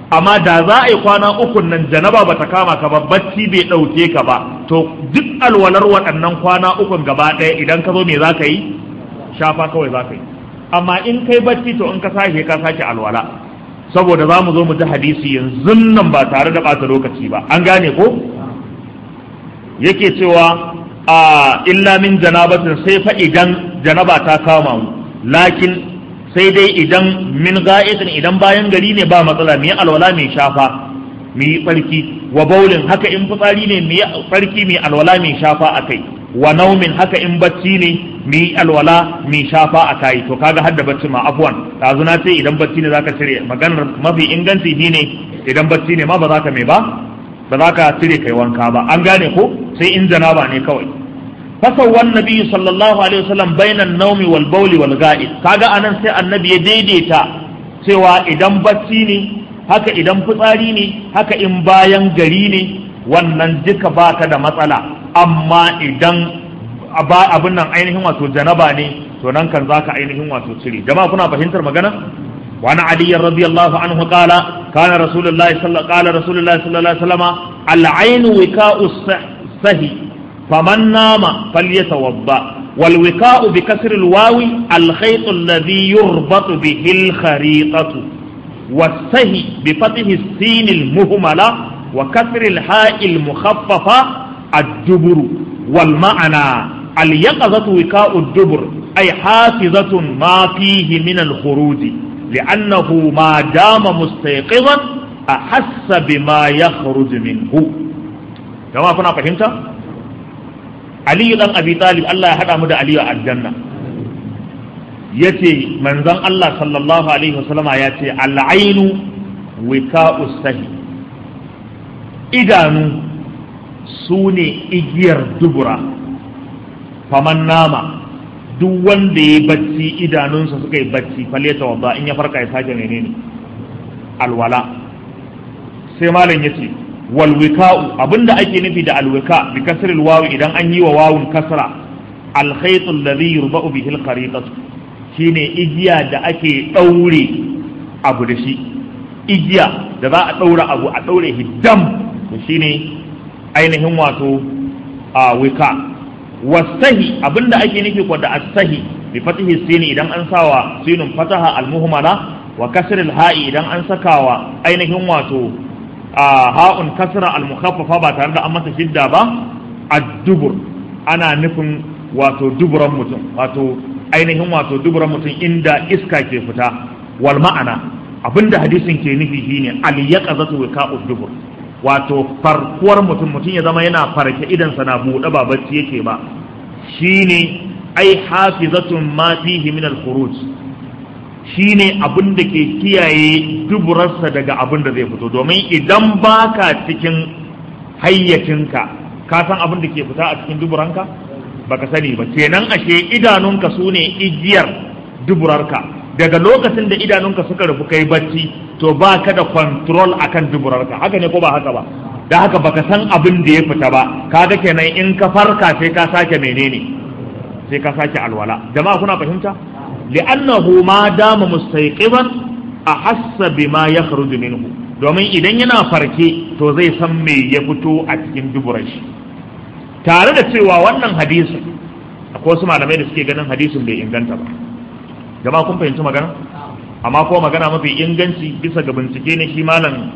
amma da za a yi kwana ukun nan janaba bata kama ka ba bacci bai ɗauke ka ba to duk alwalar waɗannan kwana ukun gaba ɗaya idan ka zo me za ka yi shafa kawai za ka yi amma in kai bacci to in ka sake ka sake alwala saboda za mu zo mu ji hadisi yanzu nan ba tare da ɓata lokaci ba an gane ko yake cewa a illa min janabatin sai fa idan janaba ta kama mu lakin sai dai idan min ga'itin idan bayan gari ne ba matsala mu yi alwala mai shafa mu yi tsarki wa baulin haka in fitsari ne mu yi tsarki mai alwala mai shafa a kai wa naumin haka in bacci ne mu yi alwala mai shafa a kai to kaga hadda bacci ma afwan dazu na ce idan bacci ne zaka cire maganar mafi inganci shine idan bacci ne ma ba za ka mai ba ba za ka cire kai wanka ba an gane ko sai in janaba ne kawai fasawwan nabi sallallahu alaihi wasallam bainan naumi wal bauli wal ga'id kaga anan sai annabi ya daidaita cewa idan bacci ne haka idan fitsari ne haka in bayan gari ne wannan duka baka da matsala amma idan abin nan ainihin wato janaba ne to nan kan zaka ainihin wato cire jama'a kuna fahimtar magana وعن علي رضي الله عنه قال كان رسول الله صلى قال رسول الله صلى الله عليه وسلم العين وكاء السهي فمن نام فليتوضا والوكاء بكسر الواو الخيط الذي يربط به الخريطة والسهي بفتح السين المهملة وكسر الحاء المخففة الدبر والمعنى اليقظة وكاء الدبر أي حافظة ما فيه من الخروج لأنه ما دام مستيقظا أحس بما يخرج منه جماعة كنا فهمت علي بن أبي طالب الله يحدى مدى علي الجنة yace manzon Allah sallallahu alaihi wasallam ya ce al'ainu wika'u sahi idanu su ne igiyar dubura faman nama duk wanda ya bacci idanunsa suka yi bacci faleta wadda in ya farka ya sake menene alwala sai malam ya ce walwika'u abinda ake nufi da alwika bi kasril wawi idan an yi wa wawun kasra alkhaytu alladhi yurba'u bihi alqariqatu shine igiya da ake daure abu da shi igiya da za a daura abu a daure hiddam to shine ainihin wato a wika wasahi abinda ake nufi ko da asahi bi fatihi sini idan an sawa sinun fataha almuhmala wa kasril ha'i idan an sakawa ainihin wato a ha'un kasra almukhaffafa ba tare da an masa shidda ba ad-dubur ana nufin wato duburan mutum wato ainihin wato duburan mutum inda iska ke fita wal ma'ana abinda hadisin ke nufi shine al yaqazatu wika'ud dubur wato farkuwar mutum mutum ya zama yana farke idansa na buɗe ba bacci yake ba shine ai hafizatun ma fihi min al-khuruj shine abin da ke kiyaye duburarsa daga abin da zai fito domin idan baka cikin hayyacinka ka san abin da ke fita a cikin duburanka baka sani ba kenan ashe idanunka su ne igiyar duburarka daga lokacin da idanunka suka rufu kai bacci to ba ka da control akan duburarka haka ne ko ba haka ba da haka baka san abin da ya fita ba kaga kenan in ka farka sai ka sake menene sai ka sake alwala jama'a kuna fahimta li'annahu ma dama mustayqiban ahassa bima yakhruju minhu domin idan yana farke to zai san me ya fito a cikin duburar shi tare da cewa wannan hadisin akwai wasu malamai da suke ganin hadisin bai inganta ba jama'a kun fahimci magana amma ko magana mafi inganci bisa ga bincike ne shi malam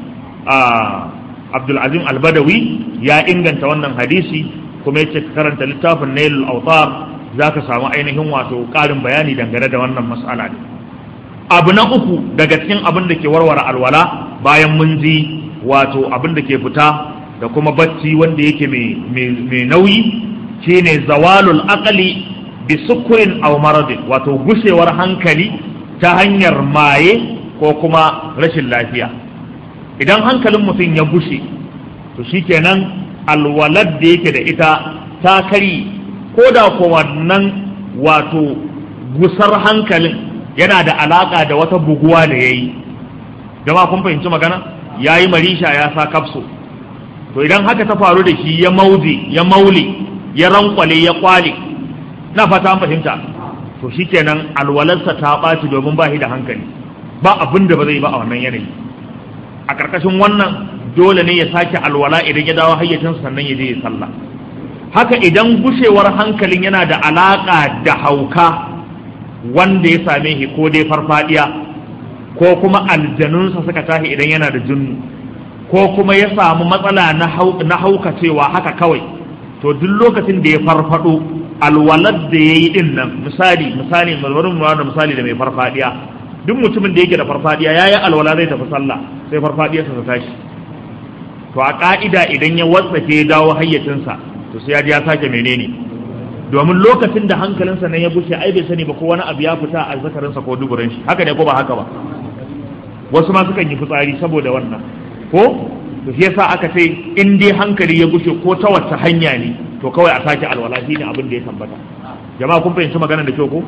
abdulazim albadawi ya inganta wannan hadisi kuma ya ce karanta littafin nailul autar za ka samu ainihin wato ƙarin bayani dangane da wannan mas'ala ne abu na uku daga cikin abin da ke warware alwala bayan mun ji wato abin da ke fita da kuma bacci wanda yake mai nauyi shine zawalul aqli bi sukurin aw maradin wato gushewar hankali ta hanyar maye ko kuma rashin lafiya idan hankalin mutum ya gushe to shikenan alwalad da yake da ita ta kari ko da ko wannan wato gusar hankalin yana da alaka da wata buguwa da yayi jama'a kun fahimci magana yayi marisha ya sa kafso to idan haka ta faru da shi ya mauje ya maule ya rankwale ya kwale na fata an fahimta to shikenan alwalarsa ta ɓaci domin ba shi da hankali ba abin da ba zai ba a wannan yanayi a karkashin wannan dole ne ya sake alwala idan ya dawo hayyacinsa sannan ya je ya sallah haka idan gushewar hankalin yana da alaka da hauka wanda ya same shi ko dai farfadiya ko kuma aljanunsa suka tashi idan yana da junnu ko kuma ya samu matsala na haukacewa haka kawai to duk lokacin da ya farfado alwalar da ya yi din nan misali misali malwarin da misali da mai farfadiya duk mutumin da yake da farfadiya ya yi alwala zai tafi sallah sai farfadiyarsa ta tashi to a ka'ida idan ya watsake ya dawo hayyacinsa to sai ya ji ya sake menene domin lokacin da hankalinsa nan ya bushe ai bai sani ba ko wani abu ya fita a zakarinsa ko duburin shi haka ne ko ba haka ba wasu ma sukan yi fitsari saboda wannan ko to shi yasa aka ce in dai hankali ya gushe ko ta wacce hanya ne to kawai a sake alwala shi ne abin da ya tabbata jama'a kun fahimci magana da kyau ko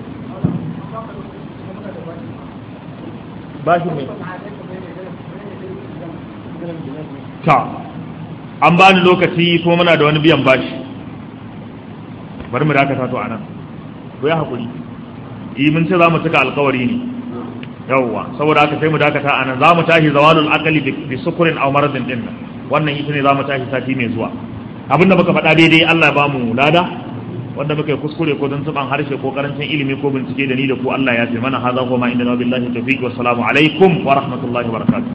bashi mai ta an bani lokaci kuma muna da wani biyan bashi bari mu dakata to anan ko ya hakuri yi mun ce za mu cika alkawari ne yawwa saboda haka sai mu dakata anan za mu tashi zawalul aqli bi sukurin aw maradin din wannan ita ne za mu tashi sati mai zuwa abinda muka faɗa daidai Allah ya bamu lada wanda muka yi kuskure ko don tuban harshe ko karancin ilimi ko bincike da ni da ku Allah ya fi mana hadha kuma inda billahi tawfiq wa salamu alaikum wa rahmatullahi wa barakatuh